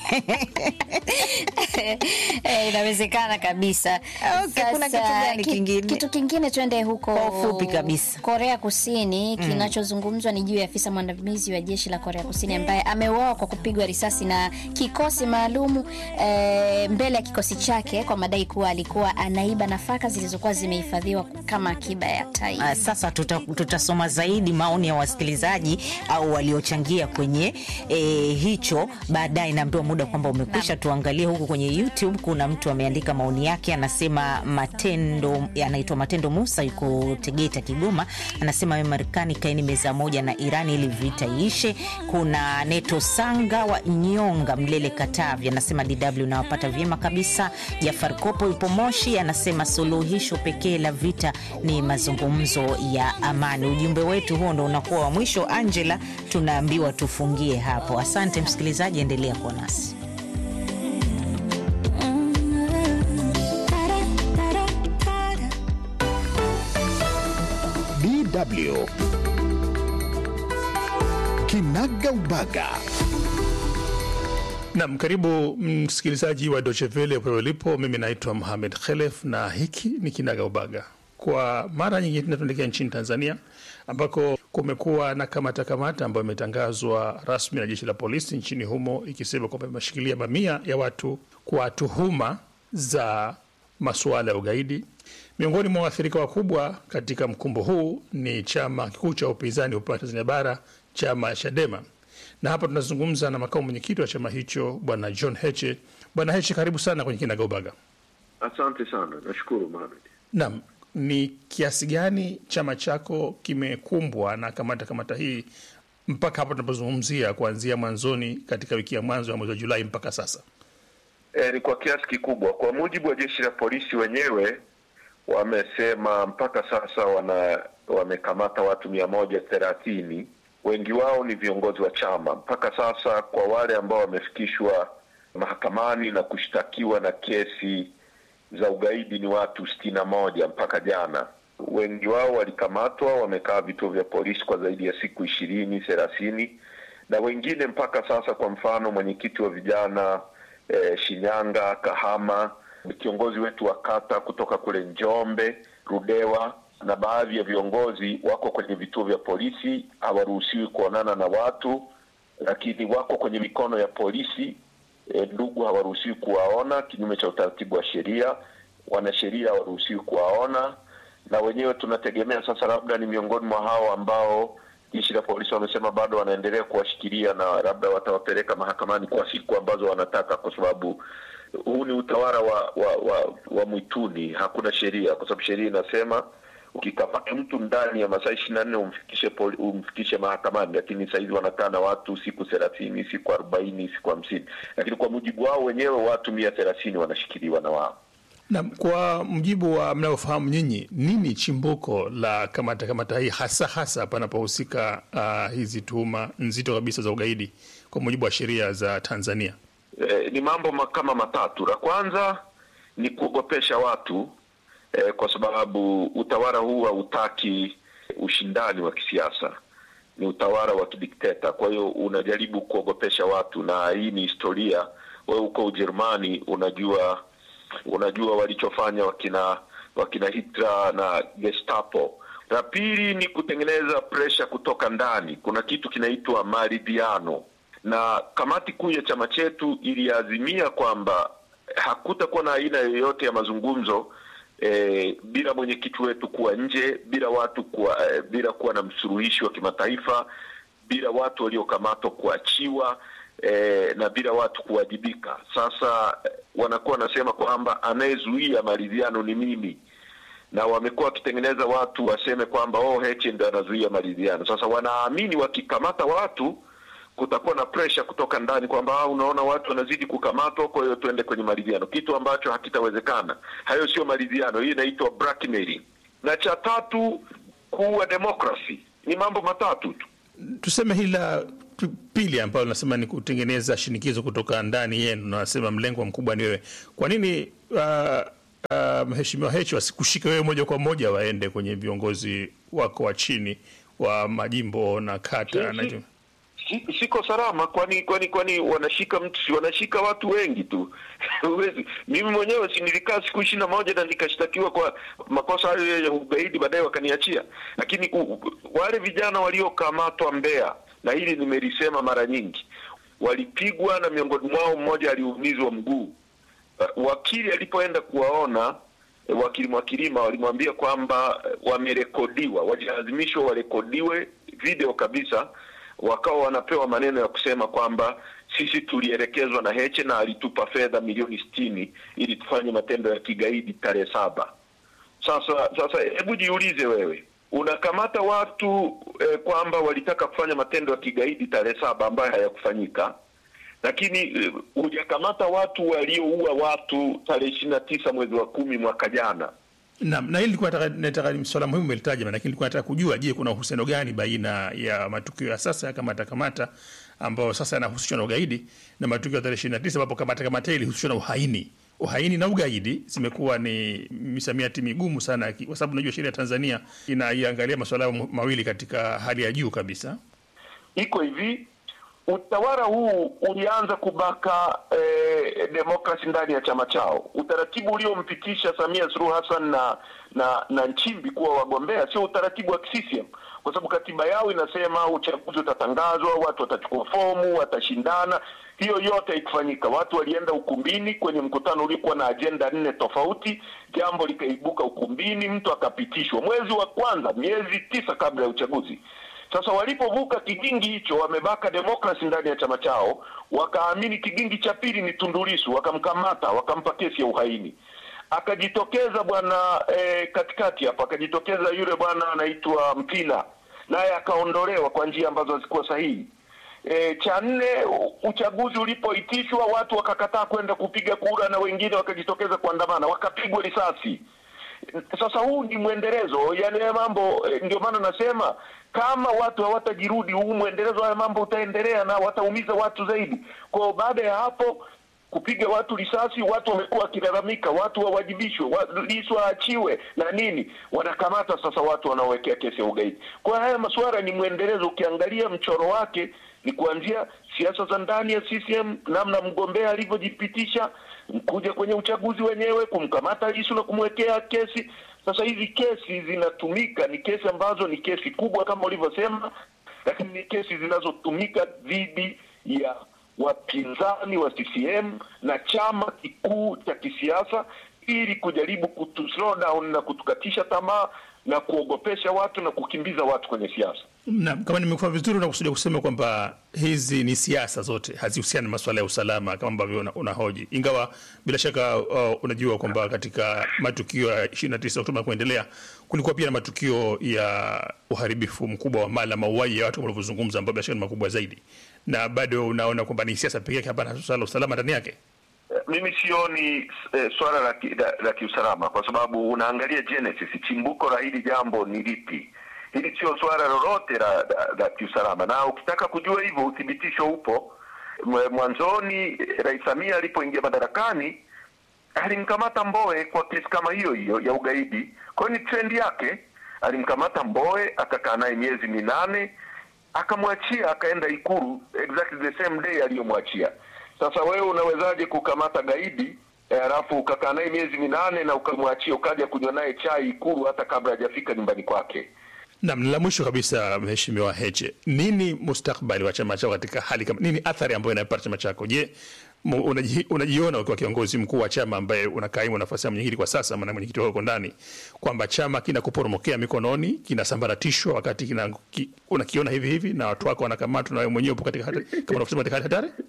Eh, inawezekana kabisa. Okay, kuna kitu gani ki- kingine? Kitu kingine twende huko Kwa ufupi kabisa. Korea Kusini. Kinachozungumzwa ni juu ya afisa mwandamizi wa jeshi la Korea Kusini ambaye ameuawa kwa kupigwa risasi na kikosi maalumu eh, mbele ya kikosi chake kwa madai kuwa alikuwa anaiba nafaka zilizokuwa zimehifadhiwa kama akiba ya taifa. Ah, Sasa tuta- tutasoma zaidi maoni ya wasikilizaji au waliochangia kwenye eh, hicho baadaye. Naambiwa muda kwamba umekwisha. Tuangalie huku kwenye YouTube, kuna mtu ameandika maoni yake, anasema Matendo, anaitwa Matendo Musa, yuko Tegeta, Kigoma. Anasema we Marekani, kaeni meza moja na Irani ili vita iishe. Kuna Neto Sanga wa Nyonga, Mlele, Katavi, anasema DW nawapata vyema kabisa. Jafar Kopo yupo Moshi, anasema suluhisho pekee la vita ni mazungumzo ya amani. Ujumbe wetu huo ndo unakuwa wa mwisho. Angela, tunaambiwa tufungie hapo. Asante msikilizaji, endelea kuwa nasi. DW Kinaga Ubaga. Nam, karibu msikilizaji wa Deutsche Welle popote ulipo. Mimi naitwa Mohamed Khelef na hiki ni Kinaga Ubaga. Kwa mara nyingine tena tunaelekea nchini Tanzania ambako kumekuwa na kamata kamata ambayo imetangazwa rasmi na jeshi la polisi nchini humo ikisema kwamba imeshikilia mamia ya watu kwa tuhuma za masuala ya ugaidi. Miongoni mwa waathirika wakubwa katika mkumbo huu ni chama kikuu cha upinzani upande wa Tanzania bara, chama Chadema, na hapa tunazungumza na makamu mwenyekiti wa chama hicho bwana John Heche. Bwana Heche, karibu sana kwenye Kinagaubaga. Asante sana, nashukuru Mohamed. Naam, ni kiasi gani chama chako kimekumbwa na kamata kamata hii mpaka hapa tunapozungumzia, kuanzia mwanzoni katika wiki ya mwanzo ya mwezi wa Julai mpaka sasa? E, ni kwa kiasi kikubwa. Kwa mujibu wa jeshi la polisi wenyewe wamesema mpaka sasa wana wamekamata watu mia moja thelathini. Wengi wao ni viongozi wa chama. Mpaka sasa kwa wale ambao wamefikishwa mahakamani na kushtakiwa na kesi za ugaidi ni watu sitini na moja mpaka jana. Wengi wao walikamatwa, wamekaa vituo vya polisi kwa zaidi ya siku ishirini thelathini, na wengine mpaka sasa, kwa mfano mwenyekiti wa vijana eh, Shinyanga, Kahama, kiongozi wetu wa kata kutoka kule Njombe, Rudewa na baadhi ya viongozi wako kwenye vituo vya polisi, hawaruhusiwi kuonana na watu, lakini wako kwenye mikono ya polisi. E, ndugu hawaruhusiwi kuwaona kinyume cha utaratibu wa sheria, wanasheria hawaruhusiwi kuwaona, na wenyewe tunategemea sasa, labda ni miongoni mwa hao ambao jeshi la polisi wamesema bado wanaendelea kuwashikilia na labda watawapeleka mahakamani kwa siku ambazo wanataka, kwa sababu huu ni utawala wa wa, wa, wa mwituni. Hakuna sheria, kwa sababu sheria inasema ukikamata mtu ndani ya masaa ishirini na nne umfikishe poli, umfikishe mahakamani, lakini sahizi wanakaa na watu siku thelathini, siku arobaini, siku hamsini, lakini kwa mujibu wao wenyewe watu mia thelathini wanashikiliwa na wao. Na kwa mjibu wa mnayofahamu nyinyi, nini chimbuko la kamata kamata hii hasa hasa panapohusika uh, hizi tuhuma nzito kabisa za ugaidi kwa mujibu wa sheria za Tanzania? Eh, ni mambo ma- kama matatu. La kwanza ni kuogopesha watu eh, kwa sababu utawala huu hautaki ushindani wa kisiasa, ni utawala wa kidikteta. Kwa hiyo unajaribu kuogopesha watu, na hii ni historia. Wewe uko Ujerumani, unajua unajua walichofanya wakina wakina Hitler na Gestapo. La pili ni kutengeneza presha kutoka ndani. Kuna kitu kinaitwa maridhiano, na kamati kuu ya chama chetu iliazimia kwamba hakutakuwa na aina yoyote ya mazungumzo eh, bila mwenyekiti wetu kuwa nje, bila watu kuwa, eh, bila kuwa na msuluhishi wa kimataifa, bila watu waliokamatwa kuachiwa eh, na bila watu kuwajibika. Sasa eh, wanakuwa wanasema kwamba anayezuia maridhiano ni mimi, na wamekuwa wakitengeneza watu waseme kwamba oh, Heche ndio anazuia maridhiano. Sasa wanaamini wakikamata watu kutakuwa na presha kutoka ndani kwamba ah, unaona watu wanazidi kukamatwa, kwa hiyo tuende kwenye maridhiano, kitu ambacho hakitawezekana. Hayo sio maridhiano, hii inaitwa blackmailing. Na cha tatu, kuua demokrasi. ni mambo matatu tu. Tuseme hili la p- pili ambalo nasema ni kutengeneza shinikizo kutoka ndani yenu, na nasema mlengwa mkubwa ni wewe. Kwa nini uh, uh, mheshimiwa Heche wasikushike wewe moja kwa moja waende kwenye viongozi wako wa chini wa majimbo na kata na Si- si- siko salama kwani kwani kwani wanashika mtu si wanashika watu wengi tu Huwezi- mimi mwenyewe si nilikaa siku ishirini na moja na nikashtakiwa kwa makosa hayo ya ugaidi baadaye wakaniachia lakini u, u, wale vijana waliokamatwa Mbeya na hili nimelisema mara nyingi walipigwa na miongoni mwao mmoja aliumizwa mguu uh, wakili alipoenda kuwaona eh, wakili Mwakilima walimwambia kwamba eh, wamerekodiwa, walilazimishwa warekodiwe video kabisa, wakawa wanapewa maneno ya kusema kwamba sisi tulielekezwa na Heche na alitupa fedha milioni sitini ili tufanye matendo ya kigaidi tarehe saba. Sasa sasa, hebu jiulize wewe, unakamata watu eh, kwamba walitaka kufanya matendo ya kigaidi tarehe saba ambayo hayakufanyika lakini eh, hujakamata watu walioua watu tarehe ishirini na tisa mwezi wa kumi mwaka jana. Naam, na hili nilikuwa nataka nataka ni swala muhimu umelitaja, maana nilikuwa nataka kujua, je, kuna uhusiano gani baina ya matukio ya sasa ya kamata kamata ambayo sasa yanahusishwa na ugaidi na matukio ya tarehe ishirini na tisa ambapo kamata kamata hii ilihusishwa na uhaini. Uhaini na ugaidi zimekuwa ni misamiati migumu sana, ki- kwa sababu najua sheria ya Tanzania inaiangalia masuala hayo mawili katika hali ya juu kabisa. Iko hivi, utawala huu ulianza kubaka eh, demokrasi ndani ya chama chao. Utaratibu uliompitisha Samia Suluhu Hassan na na na Nchimbi kuwa wagombea sio utaratibu wa CCM, kwa sababu katiba yao inasema uchaguzi utatangazwa, watu watachukua fomu, watashindana. Hiyo yote haikufanyika. Watu walienda ukumbini kwenye mkutano uliokuwa na ajenda nne tofauti, jambo likaibuka ukumbini, mtu akapitishwa mwezi wa kwanza, miezi tisa kabla ya uchaguzi. Sasa walipovuka kigingi hicho, wamebaka demokrasi ndani ya chama chao, wakaamini kigingi cha pili ni Tundu Lissu, wakamkamata, wakampa kesi ya uhaini. Akajitokeza bwana eh, katikati hapo, akajitokeza yule bwana anaitwa Mpina, naye akaondolewa kwa njia ambazo hazikuwa sahihi. E, cha nne, u- uchaguzi ulipoitishwa watu wakakataa kwenda kupiga kura na wengine wakajitokeza kuandamana, wakapigwa risasi. Sasa huu ni mwendelezo, yani haya mambo eh, ndio maana nasema kama watu hawatajirudi, huu mwendelezo haya mambo utaendelea na wataumiza watu zaidi. Kwa hiyo baada ya hapo kupiga watu risasi, watu wamekuwa wakilalamika, watu wawajibishwe, wa, Lissu aachiwe na nini, wanakamata sasa watu wanaowekea kesi ya ugaidi. Kwa hiyo haya masuala ni mwendelezo, ukiangalia mchoro wake ni kuanzia siasa za ndani ya CCM, namna mgombea alivyojipitisha, kuja kwenye uchaguzi wenyewe, kumkamata Lissu na kumwekea kesi. Sasa hizi kesi zinatumika, ni kesi ambazo ni kesi kubwa kama ulivyosema, lakini ni kesi zinazotumika dhidi ya wapinzani wa CCM na chama kikuu cha kisiasa ili kujaribu kutu slow down na kutukatisha tamaa na kuogopesha watu na kukimbiza watu kwenye siasa. Na kama nimekuwa vizuri, unakusudia kusema kwamba hizi ni siasa zote, hazihusiani na masuala ya usalama kama ambavyo una- unahoji, ingawa bila shaka uh, unajua kwamba katika matukio ya 29 Oktoba kuendelea kulikuwa pia na matukio ya uharibifu mkubwa wa mali na mauaji ya watu kama ulivyozungumza, ambayo bila shaka ni makubwa zaidi, na bado unaona kwamba ni siasa pekee yake, hapana swala la usalama ndani yake. Eh, Mimi sioni eh, swala la, ki, la, la kiusalama kwa sababu unaangalia genesis, chimbuko la hili jambo ni lipi. Hili sio swala lolote la, la, la kiusalama, na ukitaka kujua hivyo uthibitisho upo. Mwe- Mwanzoni eh, Rais Samia alipoingia madarakani alimkamata Mbowe kwa kesi kama hiyo hiyo ya ugaidi. Kwa hiyo ni trendi yake, alimkamata Mbowe akakaa naye miezi minane akamwachia akaenda Ikulu exactly the same day aliyomwachia. Sasa wewe unawezaje kukamata gaidi eh, alafu ukakaa naye miezi minane na ukamwachia ukaja kunywa naye chai Ikulu hata kabla hajafika nyumbani kwake? Naam, la mwisho kabisa, Mheshimiwa Heche, nini mustakbali wa chama chako katika hali kama nini, athari ambayo inapata chama chako? Je, mu- unaji, unajiona ukiwa kiongozi mkuu wa chama ambaye unakaimu nafasi ya mwenyekiti kwa sasa, maana mwenyekiti wako ndani, kwamba chama kinakuporomokea mikononi, kinasambaratishwa wakati kina, ki, unakiona hivi hivi na watu wako wanakamatwa na wewe mwenyewe upo katika hatari, kama unavyosema katika hali hatari?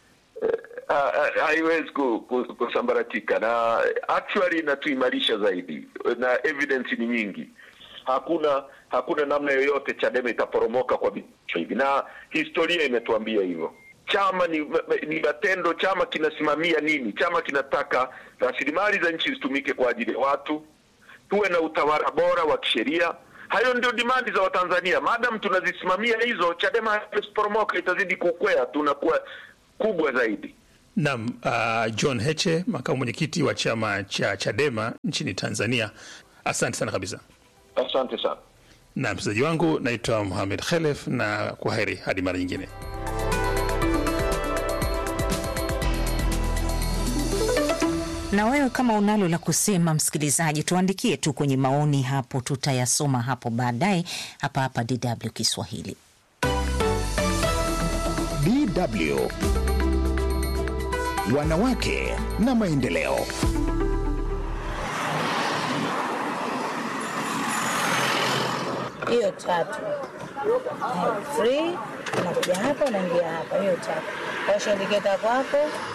Ha- ha- haiwezi ku- ku- kusambaratika na actually inatuimarisha zaidi na evidence ni nyingi hakuna hakuna namna yoyote chadema itaporomoka kwa vitisho hivi na historia imetuambia hivyo chama ni, ni matendo chama kinasimamia nini chama kinataka rasilimali za nchi zitumike kwa ajili ya watu tuwe na utawala bora wa kisheria Hayo ndio dimandi za Watanzania. Maadamu tunazisimamia hizo, Chadema haiporomoka, itazidi kukwea, tunakuwa kubwa zaidi. Naam, uh, John Heche, makamu mwenyekiti wa chama cha Chadema nchini Tanzania, asante sana kabisa. Asante sana. Na mchezaji wangu naitwa Mohamed Khelef, na kwa heri hadi mara nyingine. Na wewe kama unalo la kusema, msikilizaji, tuandikie tu kwenye maoni hapo, tutayasoma hapo baadaye hapa hapa DW Kiswahili. DW Wanawake na Maendeleo. hiyo tatu free, unakuja hapa unaingia hapa, hiyo tatu. Osha indiketa kwako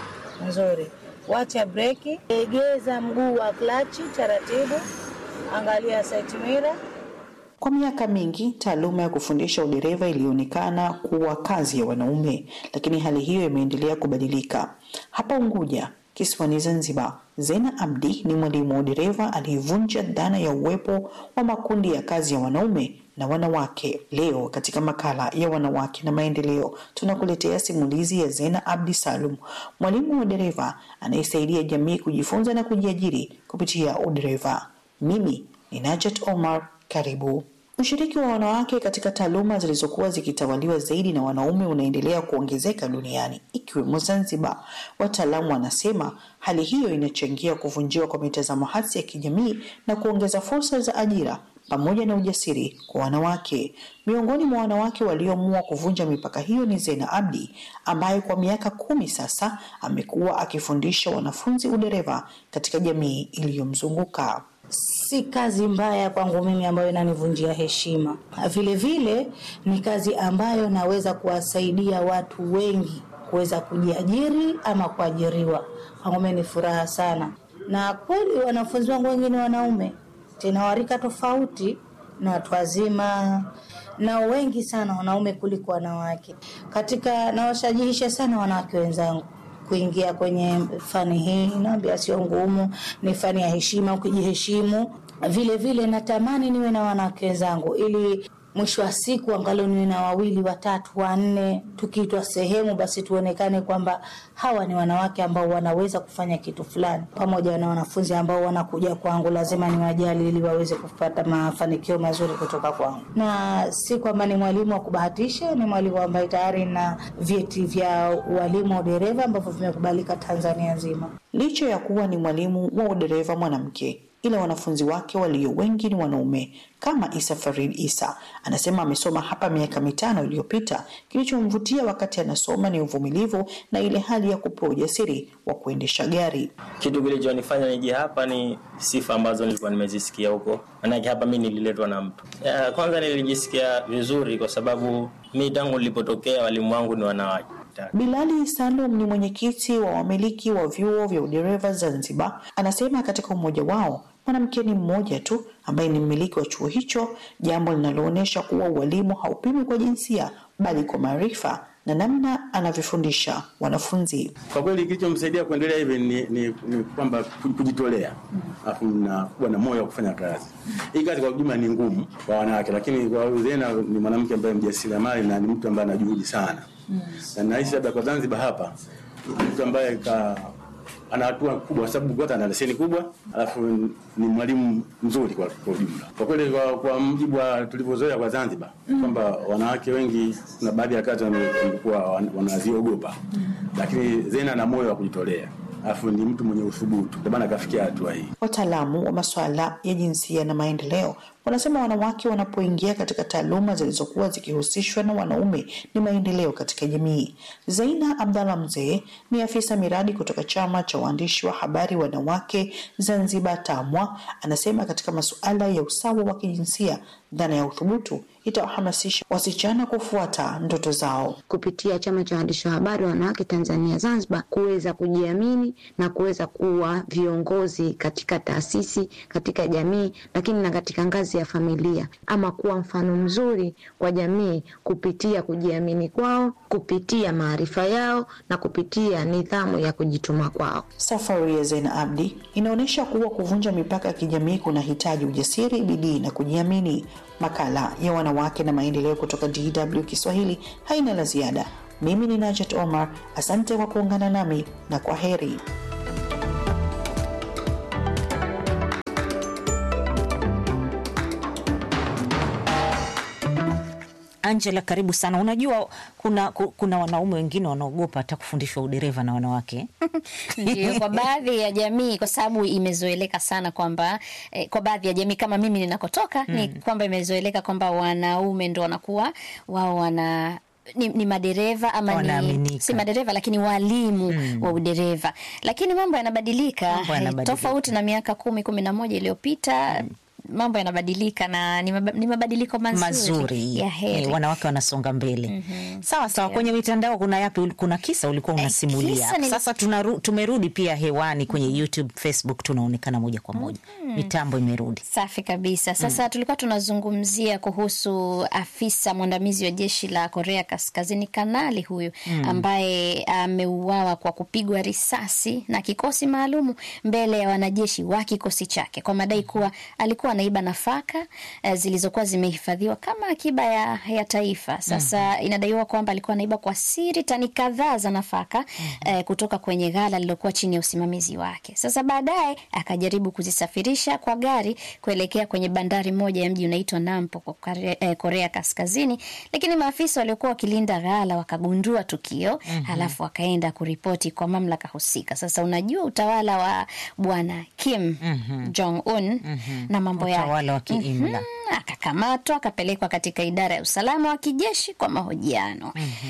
nzuri, wacha breki, egeza mguu wa klachi taratibu, angalia side mirror. Kwa miaka mingi taaluma ya kufundisha udereva ilionekana kuwa kazi ya wanaume, lakini hali hiyo imeendelea kubadilika. Hapa Unguja, kisiwani Zanzibar, Zena Abdi ni mwalimu wa udereva aliyevunja dhana ya uwepo wa makundi ya kazi ya wanaume na wanawake. Leo katika makala ya wanawake na maendeleo, tunakuletea simulizi ya Zena Abdi Salum, mwalimu wa dereva anayesaidia jamii kujifunza na kujiajiri kupitia udereva. Mimi ni Najat Omar, karibu. Ushiriki wa wanawake katika taaluma zilizokuwa zikitawaliwa zaidi na wanaume unaendelea kuongezeka duniani ikiwemo Zanzibar. Wataalamu wanasema hali hiyo inachangia kuvunjiwa kwa mitazamo hasi ya kijamii na kuongeza fursa za ajira pamoja na ujasiri kwa wanawake. Miongoni mwa wanawake walioamua kuvunja mipaka hiyo ni Zena Abdi ambaye kwa miaka kumi sasa amekuwa akifundisha wanafunzi udereva katika jamii iliyomzunguka. Si kazi mbaya kwangu mimi ambayo inanivunjia heshima. Vile vile ni kazi ambayo naweza kuwasaidia watu wengi kuweza kujiajiri ama kuajiriwa. Kwangu mimi ni furaha sana, na kweli wanafunzi wangu wengine wanaume tena warika tofauti na watu wazima na wengi sana wanaume kuliko wanawake. Katika nawashajihisha sana wanawake wenzangu kuingia kwenye fani hii, naambia sio ngumu, ni fani ya heshima, ukijiheshimu. Vile vile natamani niwe na wanawake wenzangu ili mwisho wa siku angalau niwe na wawili watatu wanne, tukiitwa sehemu basi tuonekane kwamba hawa ni wanawake ambao wanaweza kufanya kitu fulani. Pamoja na wanafunzi ambao wanakuja kwangu, lazima niwajali ili waweze kupata mafanikio mazuri kutoka kwangu, na si kwamba ni mwalimu wa kubahatisha. Ni mwalimu ambaye tayari na vyeti vya ualimu wa udereva ambavyo vimekubalika Tanzania nzima. Licha ya kuwa ni mwalimu wa udereva mwanamke ila wanafunzi wake walio wengi ni wanaume kama Isa Farid Isa anasema amesoma hapa miaka mitano iliyopita. Kilichomvutia wakati anasoma ni uvumilivu na ile hali ya kupewa ujasiri wa kuendesha gari. Kitu kilichonifanya nije hapa ni sifa ambazo nilikuwa nimezisikia huko, manake hapa mi nililetwa na mtu. Ya, kwanza nilijisikia vizuri kwa sababu mi tangu nilipotokea walimu wangu ni wanawake. Bilali Salum ni mwenyekiti wa wamiliki wa vyuo vya udereva Zanzibar. Anasema katika umoja wao mwanamke ni mmoja tu ambaye ni mmiliki wa chuo hicho, jambo linaloonyesha kuwa ualimu haupimi kwa jinsia bali kwa maarifa na namna anavyofundisha wanafunzi. Kwa kweli kilichomsaidia kuendelea hivi ni, ni, ni kwamba kujitolea, alafu na kuwa na moyo wa kufanya kazi. Hii kazi kwa ujumla ni ngumu kwa wanawake, lakini kwa Zena ni mwanamke ambaye mjasiriamali na ni mtu ambaye ana juhudi sana mm. na nahisi labda kwa Zanzibar hapa mtu ambaye ka ana hatua kubwa kwa sababu kwanza ana leseni kubwa, alafu ni mwalimu mzuri kwa kwa ujumla. Kwa kweli, kwa, kwa mjibu wa tulivyozoea kwa Zanzibar mm. kwamba wanawake wengi na baadhi ya kazi walikuwa wanaziogopa mm. lakini Zena ana moyo wa kujitolea alafu ni mtu mwenye uthubutu, ndio maana akafikia hatua hii. Wataalamu wa masuala ya jinsia na maendeleo wanasema wanawake wanapoingia katika taaluma zilizokuwa zikihusishwa na wanaume ni maendeleo katika jamii. Zaina Abdallah Mzee ni afisa miradi kutoka chama cha waandishi wa habari wanawake Zanzibar TAMWA, anasema katika masuala ya usawa wa kijinsia dhana ya uthubutu itawahamasisha wasichana kufuata ndoto zao kupitia chama cha waandishi wa habari wanawake Tanzania Zanzibar, kuweza kujiamini na kuweza kuwa viongozi katika taasisi, katika jamii, lakini na katika ngazi ngazi ya familia ama kuwa mfano mzuri kwa jamii kupitia kujiamini kwao, kupitia maarifa yao na kupitia nidhamu ya kujituma kwao. Safari ya Zena Abdi inaonyesha kuwa kuvunja mipaka ya kijamii kunahitaji ujasiri, bidii na kujiamini. Makala ya wanawake na maendeleo kutoka DW Kiswahili haina la ziada. Mimi ni Najat Omar, asante kwa kuungana nami na kwa heri. Angela, karibu sana. Unajua kuna, ku- kuna wanaume wengine wanaogopa hata kufundishwa udereva na wanawake Ndio, kwa baadhi ya jamii, kwa sababu imezoeleka sana kwamba eh, kwa baadhi ya jamii kama mimi ninakotoka ni kwamba imezoeleka kwamba wanaume ndo wanakuwa wao wana ni, ni madereva ama ni, Wanaaminika. si madereva lakini walimu wa udereva, lakini mambo yanabadilika, Mambo eh, yanabadilika. tofauti na miaka kumi kumi na moja iliyopita mambo yanabadilika na ni maba- ni mabadiliko mazuri, mazuri ya heri. Eh, wanawake wanasonga mbele sawa sawa. Kwenye mitandao kuna yapi? Kuna kisa ulikuwa unasimulia kisa nili- sasa. Tunaru, tumerudi pia hewani kwenye YouTube, Facebook, tunaonekana moja kwa moja, mitambo imerudi. Safi kabisa. Sasa tulikuwa tunazungumzia kuhusu afisa mwandamizi wa jeshi la Korea Kaskazini, kanali huyu Mm. ambaye ameuawa kwa kupigwa risasi na kikosi maalumu mbele ya wanajeshi wa kikosi chake kwa madai kuwa alikuwa anaiba nafaka eh, zilizokuwa zimehifadhiwa kama akiba ya, ya taifa. Sasa inadaiwa kwamba alikuwa anaiba kwa siri tani kadhaa za nafaka eh, kutoka kwenye ghala lililokuwa chini ya usimamizi wake. Sasa baadaye akajaribu kuzisafirisha kwa gari kuelekea kwenye bandari moja ya mji unaitwa Nampo kwa Korea, eh, Korea Kaskazini, lakini maafisa waliokuwa wakilinda ghala wakagundua tukio Mhm. halafu wakaenda kuripoti kwa mamlaka husika. Sasa unajua utawala wa bwana Kim Jong Un na mambo yake Utawala wa kiimla. Mhm, akakamatwa akapelekwa katika idara ya usalama wa kijeshi kwa mahojiano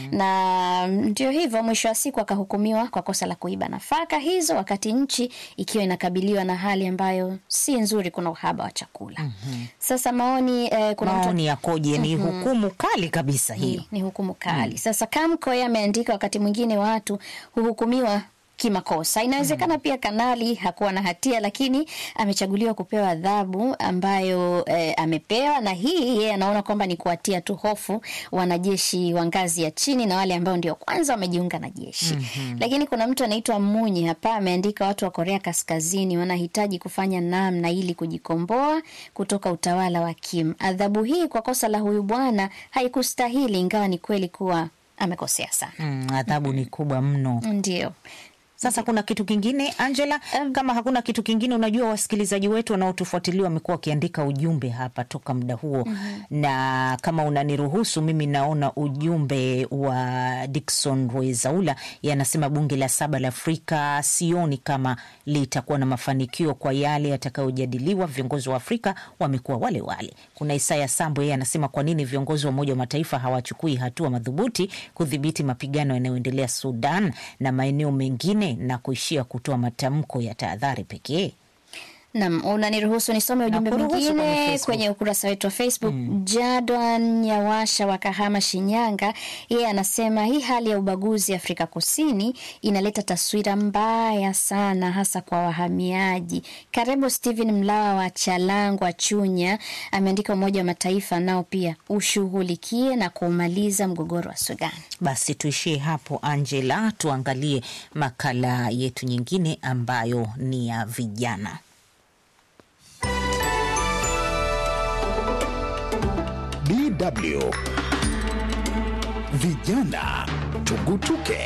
na ndio hivyo, mwisho wa siku akahukumiwa kwa kosa la kuiba nafaka hizo, wakati nchi ikiwa inakabiliwa na hali ambayo si nzuri, kuna uhaba wa chakula. Sasa maoni eh, kuna mtu- Maoni yakoje? Ni Mhm. hukumu kali kabisa hiyo. ni, ni hukumu kali. Sasa Kamko yeye ameandika, wakati mwingine watu huhukumiwa kimakosa. Inawezekana pia kanali hakuwa na hatia, lakini amechaguliwa kupewa adhabu ambayo eh, amepewa, na hii yeye anaona kwamba ni kuwatia tu hofu wanajeshi wa ngazi ya chini na wale ambao ndio kwanza wamejiunga na jeshi. Mhm. Lakini kuna mtu anaitwa Munyi hapa ameandika, watu wa Korea Kaskazini wanahitaji kufanya namna ili kujikomboa kutoka utawala wa Kim. Adhabu hii kwa kosa la huyu bwana haikustahili, ingawa ni kweli kuwa amekosea sana. Mm, adhabu ni kubwa mno. Ndio. Sasa kuna kitu kingine Angela? Kama hakuna kitu kingine, unajua wasikilizaji wetu wanaotufuatilia wamekuwa wakiandika ujumbe hapa toka muda huo Mhm. na kama unaniruhusu mimi naona ujumbe wa Dickson Rwezaula yanasema bunge la saba la Afrika sioni kama litakuwa na mafanikio kwa yale yatakayojadiliwa. Viongozi wa Afrika wamekuwa wale wale. Kuna Isaya Sambo, yeye anasema kwa nini viongozi wa Umoja wa Mataifa hawachukui hatua madhubuti kudhibiti mapigano yanayoendelea Sudan na maeneo mengine na kuishia kutoa matamko ya tahadhari pekee. Nam, unaniruhusu nisome ujumbe Nakuruhusu kwenye mwingine Facebook. kwenye ukurasa wetu wa Facebook. Jadwan Nyawasha wa Kahama, Shinyanga, yeye anasema hii hali ya ubaguzi Afrika Kusini inaleta taswira mbaya sana, hasa kwa wahamiaji. Karebo Stephen Mlawa wa Chalangwa, Chunya, ameandika Umoja wa Mataifa nao pia ushughulikie na kumaliza mgogoro wa Sudan. Basi tuishie hapo Angela, tuangalie makala yetu nyingine ambayo ni ya vijana. DW Vijana Tugutuke.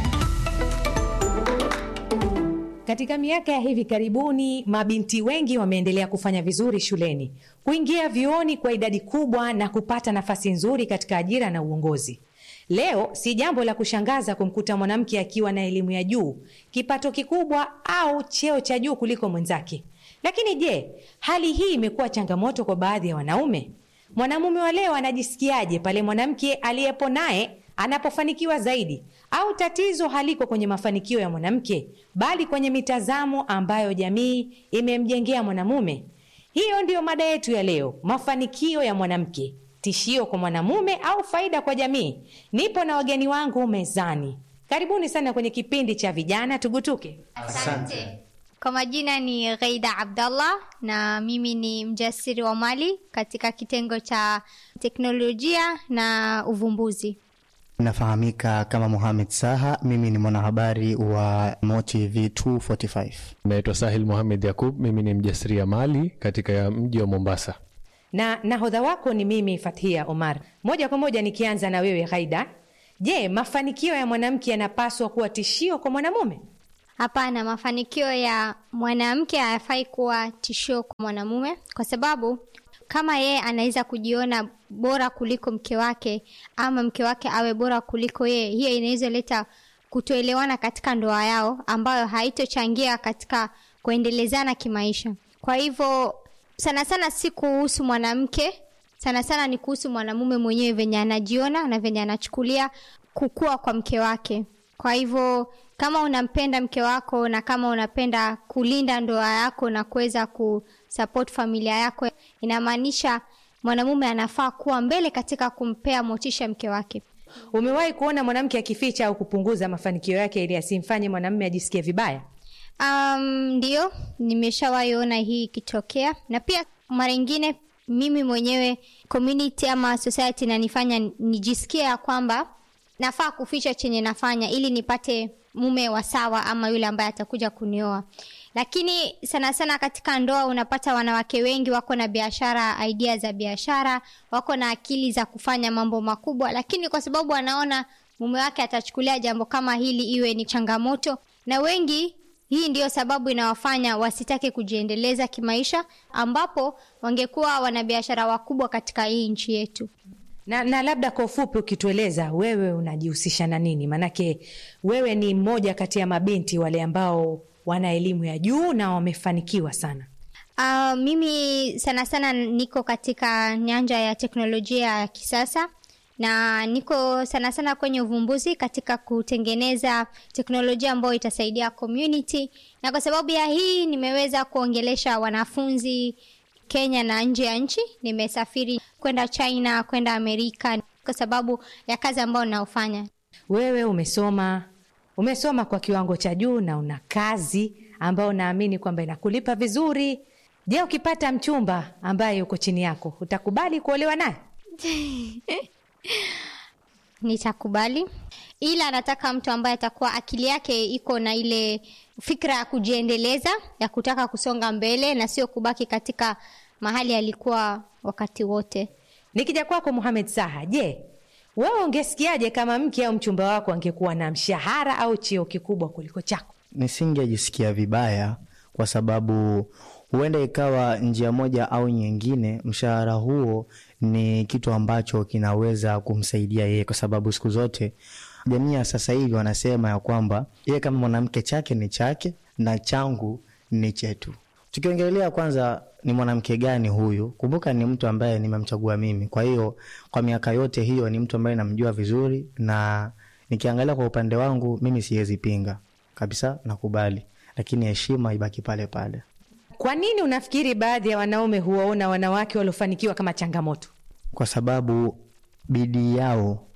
Katika miaka ya hivi karibuni, mabinti wengi wameendelea kufanya vizuri shuleni, kuingia vyuoni kwa idadi kubwa na kupata nafasi nzuri katika ajira na uongozi. Leo si jambo la kushangaza kumkuta mwanamke akiwa na elimu ya juu, kipato kikubwa au cheo cha juu kuliko mwenzake. Lakini je, hali hii imekuwa changamoto kwa baadhi ya wanaume? Mwanamume wa leo anajisikiaje pale mwanamke aliyepo naye anapofanikiwa zaidi? Au tatizo haliko kwenye mafanikio ya mwanamke, bali kwenye mitazamo ambayo jamii imemjengea mwanamume? Hiyo ndiyo mada yetu ya leo, mafanikio ya mwanamke, tishio kwa mwanamume au faida kwa jamii? Nipo na wageni wangu mezani. Karibuni sana kwenye kipindi cha vijana tugutuke. Asante. Kwa majina ni Ghaida Abdallah na mimi ni mjasiri wa mali katika kitengo cha teknolojia na uvumbuzi. Nafahamika kama Mohamed Saha, mimi ni mwanahabari wa MoTV 245. Naitwa Sahil Mohamed Yakub, mimi ni mjasiriamali katika mji wa Mombasa. na nahodha wako ni mimi Fathia Omar. Moja kwa moja nikianza na wewe Ghaida, je, mafanikio ya mwanamke yanapaswa kuwa tishio kwa mwanamume? Hapana, mafanikio ya mwanamke hayafai kuwa tishio kwa mwanamume, kwa sababu kama yeye anaweza kujiona bora kuliko mke wake ama mke wake awe bora kuliko yeye, hiyo inaweza leta kutoelewana katika ndoa yao, ambayo haitochangia katika kuendelezana kimaisha. Kwa hivyo sana sana si kuhusu mwanamke, sana sana ni kuhusu mwanamume mwenyewe, venye anajiona na venye anachukulia kukua kwa mke wake. Kwa hivyo kama unampenda mke wako na kama unapenda kulinda ndoa yako na kuweza kusupport familia yako, inamaanisha mwanamume anafaa kuwa mbele katika kumpea motisha mke wake. Umewahi kuona mwanamke akificha au kupunguza mafanikio yake ili asimfanye mwanamume ajisikie vibaya? Um, ndio nimeshawahi ona hii ikitokea, na pia mara ingine mimi mwenyewe community ama society inanifanya nijisikie ya kwamba nafaa kuficha chenye nafanya ili nipate mume wa sawa ama yule ambaye atakuja kunioa. Lakini sana sana katika ndoa unapata wanawake wengi wako na biashara, idea za biashara, wako na akili za kufanya mambo makubwa, lakini kwa sababu wanaona mume wake atachukulia jambo kama hili iwe ni changamoto, na wengi hii ndiyo sababu inawafanya wasitake kujiendeleza kimaisha, ambapo wangekuwa wanabiashara wakubwa katika hii nchi yetu. Na, na labda kwa ufupi ukitueleza wewe unajihusisha na nini? Maanake wewe ni mmoja kati ya mabinti wale ambao wana elimu ya juu na wamefanikiwa sana. Uh, mimi sana sana niko katika nyanja ya teknolojia ya kisasa na niko sana sana kwenye uvumbuzi katika kutengeneza teknolojia ambayo itasaidia community, na kwa sababu ya hii nimeweza kuongelesha wanafunzi Kenya na nje ya nchi. Nimesafiri kwenda China, kwenda Amerika kwa sababu ya kazi ambayo naofanya. Wewe umesoma umesoma kwa kiwango cha juu na una kazi ambayo naamini kwamba inakulipa vizuri. Je, ukipata mchumba ambaye yuko chini yako utakubali kuolewa naye? Nitakubali, ila nataka mtu ambaye atakuwa akili yake iko na ile fikra ya kujiendeleza, ya kutaka kusonga mbele na sio kubaki katika mahali alikuwa wakati wote. Nikija kwako Mohamed Saha, je, wewe ungesikiaje kama mke au mchumba wako angekuwa na mshahara au cheo kikubwa kuliko chako? Nisingejisikia vibaya kwa sababu huenda ikawa njia moja au nyingine, mshahara huo ni kitu ambacho kinaweza kumsaidia yeye, kwa sababu siku zote jamii ya sasa hivi wanasema ya kwamba yeye kama mwanamke chake ni chake na changu ni chetu. Tukiongelea kwanza ni mwanamke gani huyu, kumbuka ni mtu ambaye nimemchagua mimi. Kwa hiyo kwa miaka yote hiyo ni mtu ambaye namjua vizuri, na nikiangalia kwa upande wangu mimi siwezi pinga kabisa, nakubali, lakini heshima ibaki pale pale. Kwa nini unafikiri baadhi ya wanaume huwaona wanawake waliofanikiwa kama changamoto? Kwa sababu bidii yao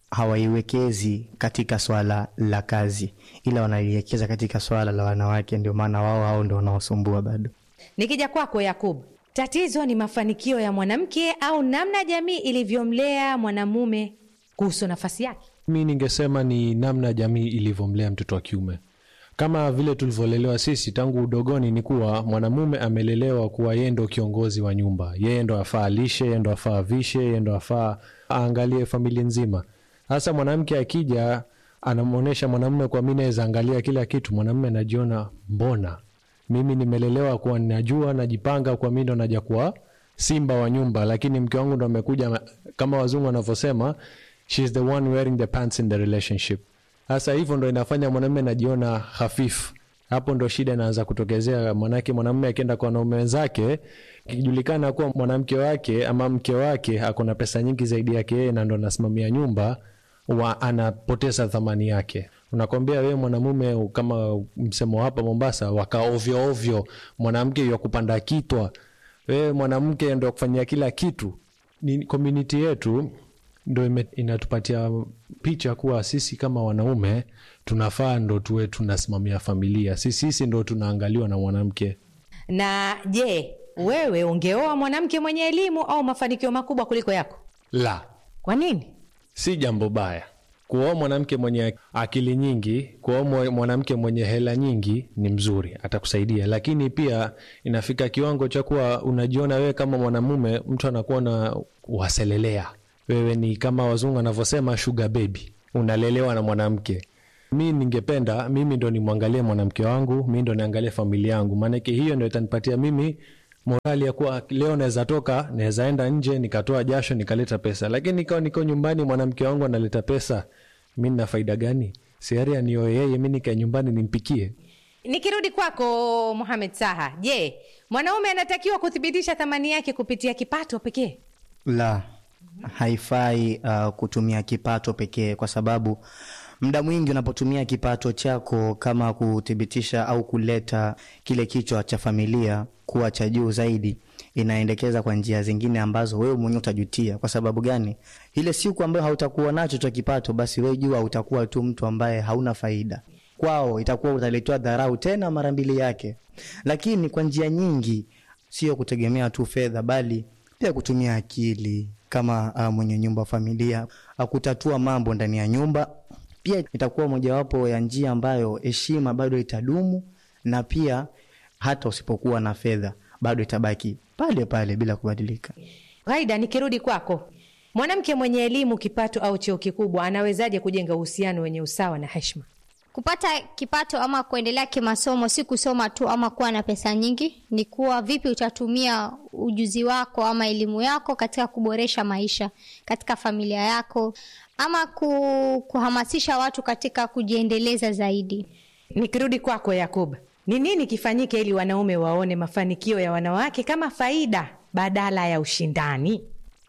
hawaiwekezi katika swala la kazi, ila wanaliwekeza katika swala la wanawake. Ndio maana wao hao ndo wanaosumbua bado. Nikija kwako Yakub, tatizo ni mafanikio ya mwanamke au namna jamii ilivyomlea mwanamume kuhusu nafasi yake? Mi ningesema ni namna jamii ilivyomlea mtoto wa kiume kama vile tulivyolelewa sisi tangu udogoni, ni kuwa mwanamume amelelewa kuwa yeye ndo kiongozi wa nyumba, yeye ndo afaa alishe, yeye ndo afaa avishe, yeye ndo afaa aangalie familia nzima. Sasa mwanamke akija anamwonyesha mwanamume kwa mi naweza angalia kila kitu, mwanamume anajiona mbona mimi nimelelewa kuwa najua najipanga kwa mi ndo naja kuwa simba wa nyumba, lakini mke wangu ndo amekuja kama wazungu wanavyosema, she is the one wearing the pants in the relationship. Sasa hivyo ndo inafanya mwanamume najiona hafifu. Hapo ndo shida inaanza kutokezea, manake mwanamume akienda kwa wanaume wenzake, ikijulikana kuwa mwanamke wake ama mke wake ako na pesa nyingi zaidi yake yeye na ndo anasimamia nyumba, wa anapoteza thamani yake. Unakwambia wewe mwanamume, kama msemo hapa Mombasa, waka ovyo ovyo, mwanamke ya kupanda kitwa, wewe mwanamke ndo kufanyia kila kitu. Ni community yetu ndo ime- inatupatia picha kuwa sisi kama wanaume tunafaa ndo tuwe tunasimamia familia sisi sisi ndo tunaangaliwa na mwanamke Na je, wewe ungeoa mwanamke mwenye elimu au mafanikio makubwa kuliko yako? la Kwa nini? si jambo baya kuoa mwanamke mwenye akili nyingi kuoa mwa- mwanamke mwenye hela nyingi ni mzuri atakusaidia lakini pia inafika kiwango cha kuwa unajiona wewe kama mwanamume mtu anakuwa na waselelea wewe ni kama wazungu anavyosema sugar baby unalelewa na mwanamke mi ningependa mimi ndo nimwangalie mwanamke wangu mi ndo niangalie familia yangu maanake hiyo ndo itanipatia mimi morali ya kuwa leo naweza toka naweza enda nje nikatoa jasho nikaleta pesa lakini ikawa niko nyumbani mwanamke wangu analeta pesa mi nina faida gani siari anioe yeye mi nikae nyumbani nimpikie Nikirudi kwako Mohamed Saha, je, mwanaume anatakiwa kuthibitisha thamani yake kupitia kipato pekee? La, haifai uh, kutumia kipato pekee, kwa sababu muda mwingi unapotumia kipato chako kama kuthibitisha au kuleta kile kichwa cha familia kuwa cha juu zaidi, inaendekeza kwa njia zingine ambazo wewe mwenyewe utajutia. Kwa sababu gani? Ile siku ambayo hautakuwa nacho cha kipato, basi wewe jua utakuwa tu mtu ambaye hauna faida kwao, itakuwa utaletewa dharau tena mara mbili yake. Lakini kwa njia nyingi, sio kutegemea tu fedha, bali pia kutumia akili kama uh, mwenye nyumba familia uh, kutatua mambo ndani ya nyumba pia itakuwa mojawapo ya njia ambayo heshima bado itadumu na pia hata usipokuwa na fedha bado itabaki pale pale bila kubadilika. Ghaida, nikirudi kwako, mwanamke mwenye elimu, kipato au cheo kikubwa anawezaje kujenga uhusiano wenye usawa na heshima? Kupata kipato ama kuendelea kimasomo si kusoma tu ama kuwa na pesa nyingi, ni kuwa vipi utatumia ujuzi wako ama elimu yako katika kuboresha maisha katika familia yako ama ku, kuhamasisha watu katika kujiendeleza zaidi. Nikirudi kwako Yakub, ni nini kifanyike ili wanaume waone mafanikio ya wanawake kama faida badala ya ushindani?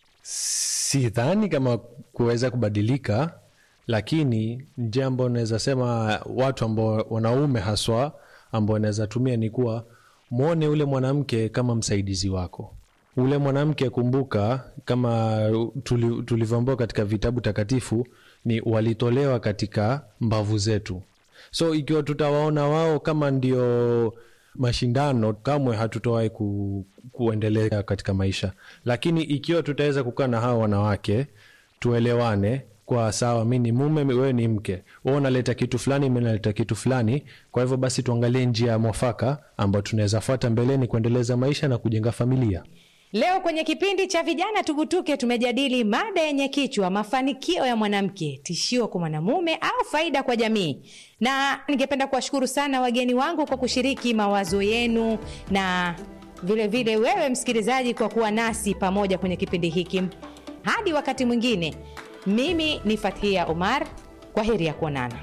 sidhani kama kuweza kubadilika lakini njia ambayo naweza sema watu ambao wanaume haswa ambao naweza tumia ni kuwa mwone ule mwanamke kama msaidizi wako ule mwanamke kumbuka kama tuli- tulivyoambiwa katika vitabu takatifu ni walitolewa katika mbavu zetu so ikiwa tutawaona wao kama ndio mashindano kamwe hatutowahi ku, kuendelea katika maisha lakini ikiwa tutaweza kukaa na hawa wanawake tuelewane kwa sawa mi ni mume wewe ni mke wewe unaleta kitu fulani mi naleta kitu fulani kwa hivyo basi tuangalie njia ya mwafaka ambayo tunaweza fuata mbeleni kuendeleza maisha na kujenga familia Leo kwenye kipindi cha vijana tugutuke, tumejadili mada yenye kichwa mafanikio ya mwanamke, tishio kwa mwanamume au faida kwa jamii. Na ningependa kuwashukuru sana wageni wangu kwa kushiriki mawazo yenu na vilevile vile wewe msikilizaji kwa kuwa nasi pamoja kwenye kipindi hiki. Hadi wakati mwingine, mimi ni Fathia Omar, kwa heri ya kuonana.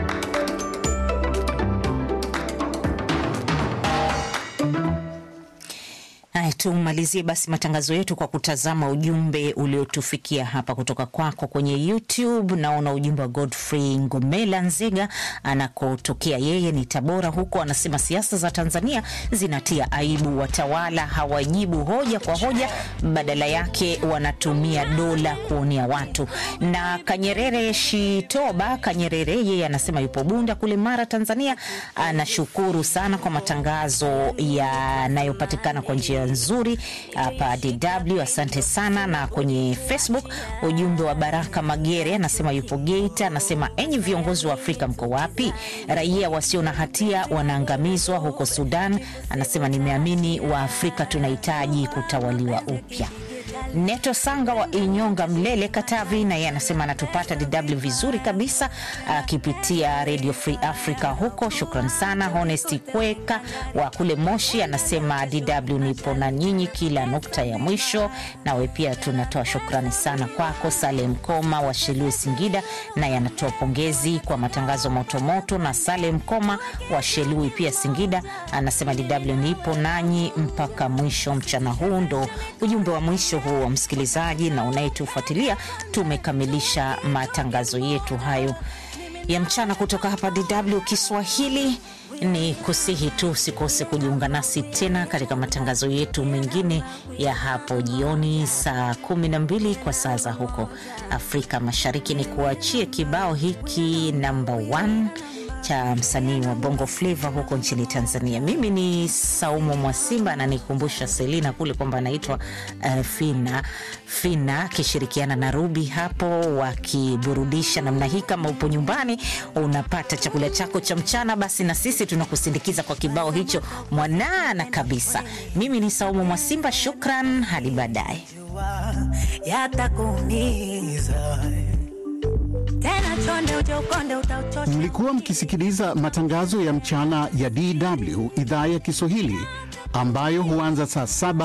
Haya, tumalizie basi matangazo yetu kwa kutazama ujumbe uliotufikia hapa kutoka kwako kwenye YouTube. Naona ujumbe wa Godfrey Ngomela Nzega anakotokea yeye ni Tabora huko, anasema siasa za Tanzania zinatia aibu, watawala hawajibu hoja kwa hoja, badala yake wanatumia dola kuonea watu. Na Kanyerere Shitoba Kanyerere yeye anasema yupo Bunda kule Mara, Tanzania, anashukuru sana kwa matangazo yanayopatikana kwa njia nzuri hapa DW. Asante sana. Na kwenye Facebook ujumbe wa Baraka Magere anasema yupo Geita, anasema enyi viongozi wa Afrika mko wapi? Raia wasio na hatia wanaangamizwa huko Sudan. Anasema nimeamini wa Afrika tunahitaji kutawaliwa upya. Neto Sanga wa Inyonga, Mlele, Katavi, na yeye anasema anatupata DW vizuri kabisa akipitia Radio Free Africa huko. Shukran sana. Honesti Kweka wa kule Moshi anasema DW nipo na nyinyi kila nukta ya mwisho. Nawe pia tunatoa shukrani sana kwako. Salem Koma wa Shelue, Singida, naye anatoa pongezi kwa matangazo motomoto. Na Salem Koma wa Shelui pia Singida anasema DW nipo nanyi mpaka mwisho mchana huu. Ndo ujumbe wa mwisho huu wa msikilizaji na unayetufuatilia. Tumekamilisha matangazo yetu hayo ya mchana kutoka hapa DW Kiswahili. Ni kusihi tu usikose kujiunga nasi tena katika matangazo yetu mengine ya hapo jioni saa kumi na mbili kwa saa za huko Afrika Mashariki. Ni kuachie kibao hiki namba 1 cha msanii wa Bongo Flava huko nchini Tanzania. Mimi ni Saumu Mwasimba na nikumbusha Selina kule kwamba anaitwa uh, Fina Fina akishirikiana na Ruby hapo wakiburudisha namna hii. Kama upo nyumbani unapata chakula chako cha mchana, basi na sisi tunakusindikiza kwa kibao hicho mwanana kabisa. Mimi ni Saumu Mwasimba, shukran, hadi baadaye. yatakuumiza tena chonde uchokonde utauchosha Mlikuwa mkisikiliza matangazo ya mchana ya DW idhaa ya Kiswahili ambayo huanza saa saba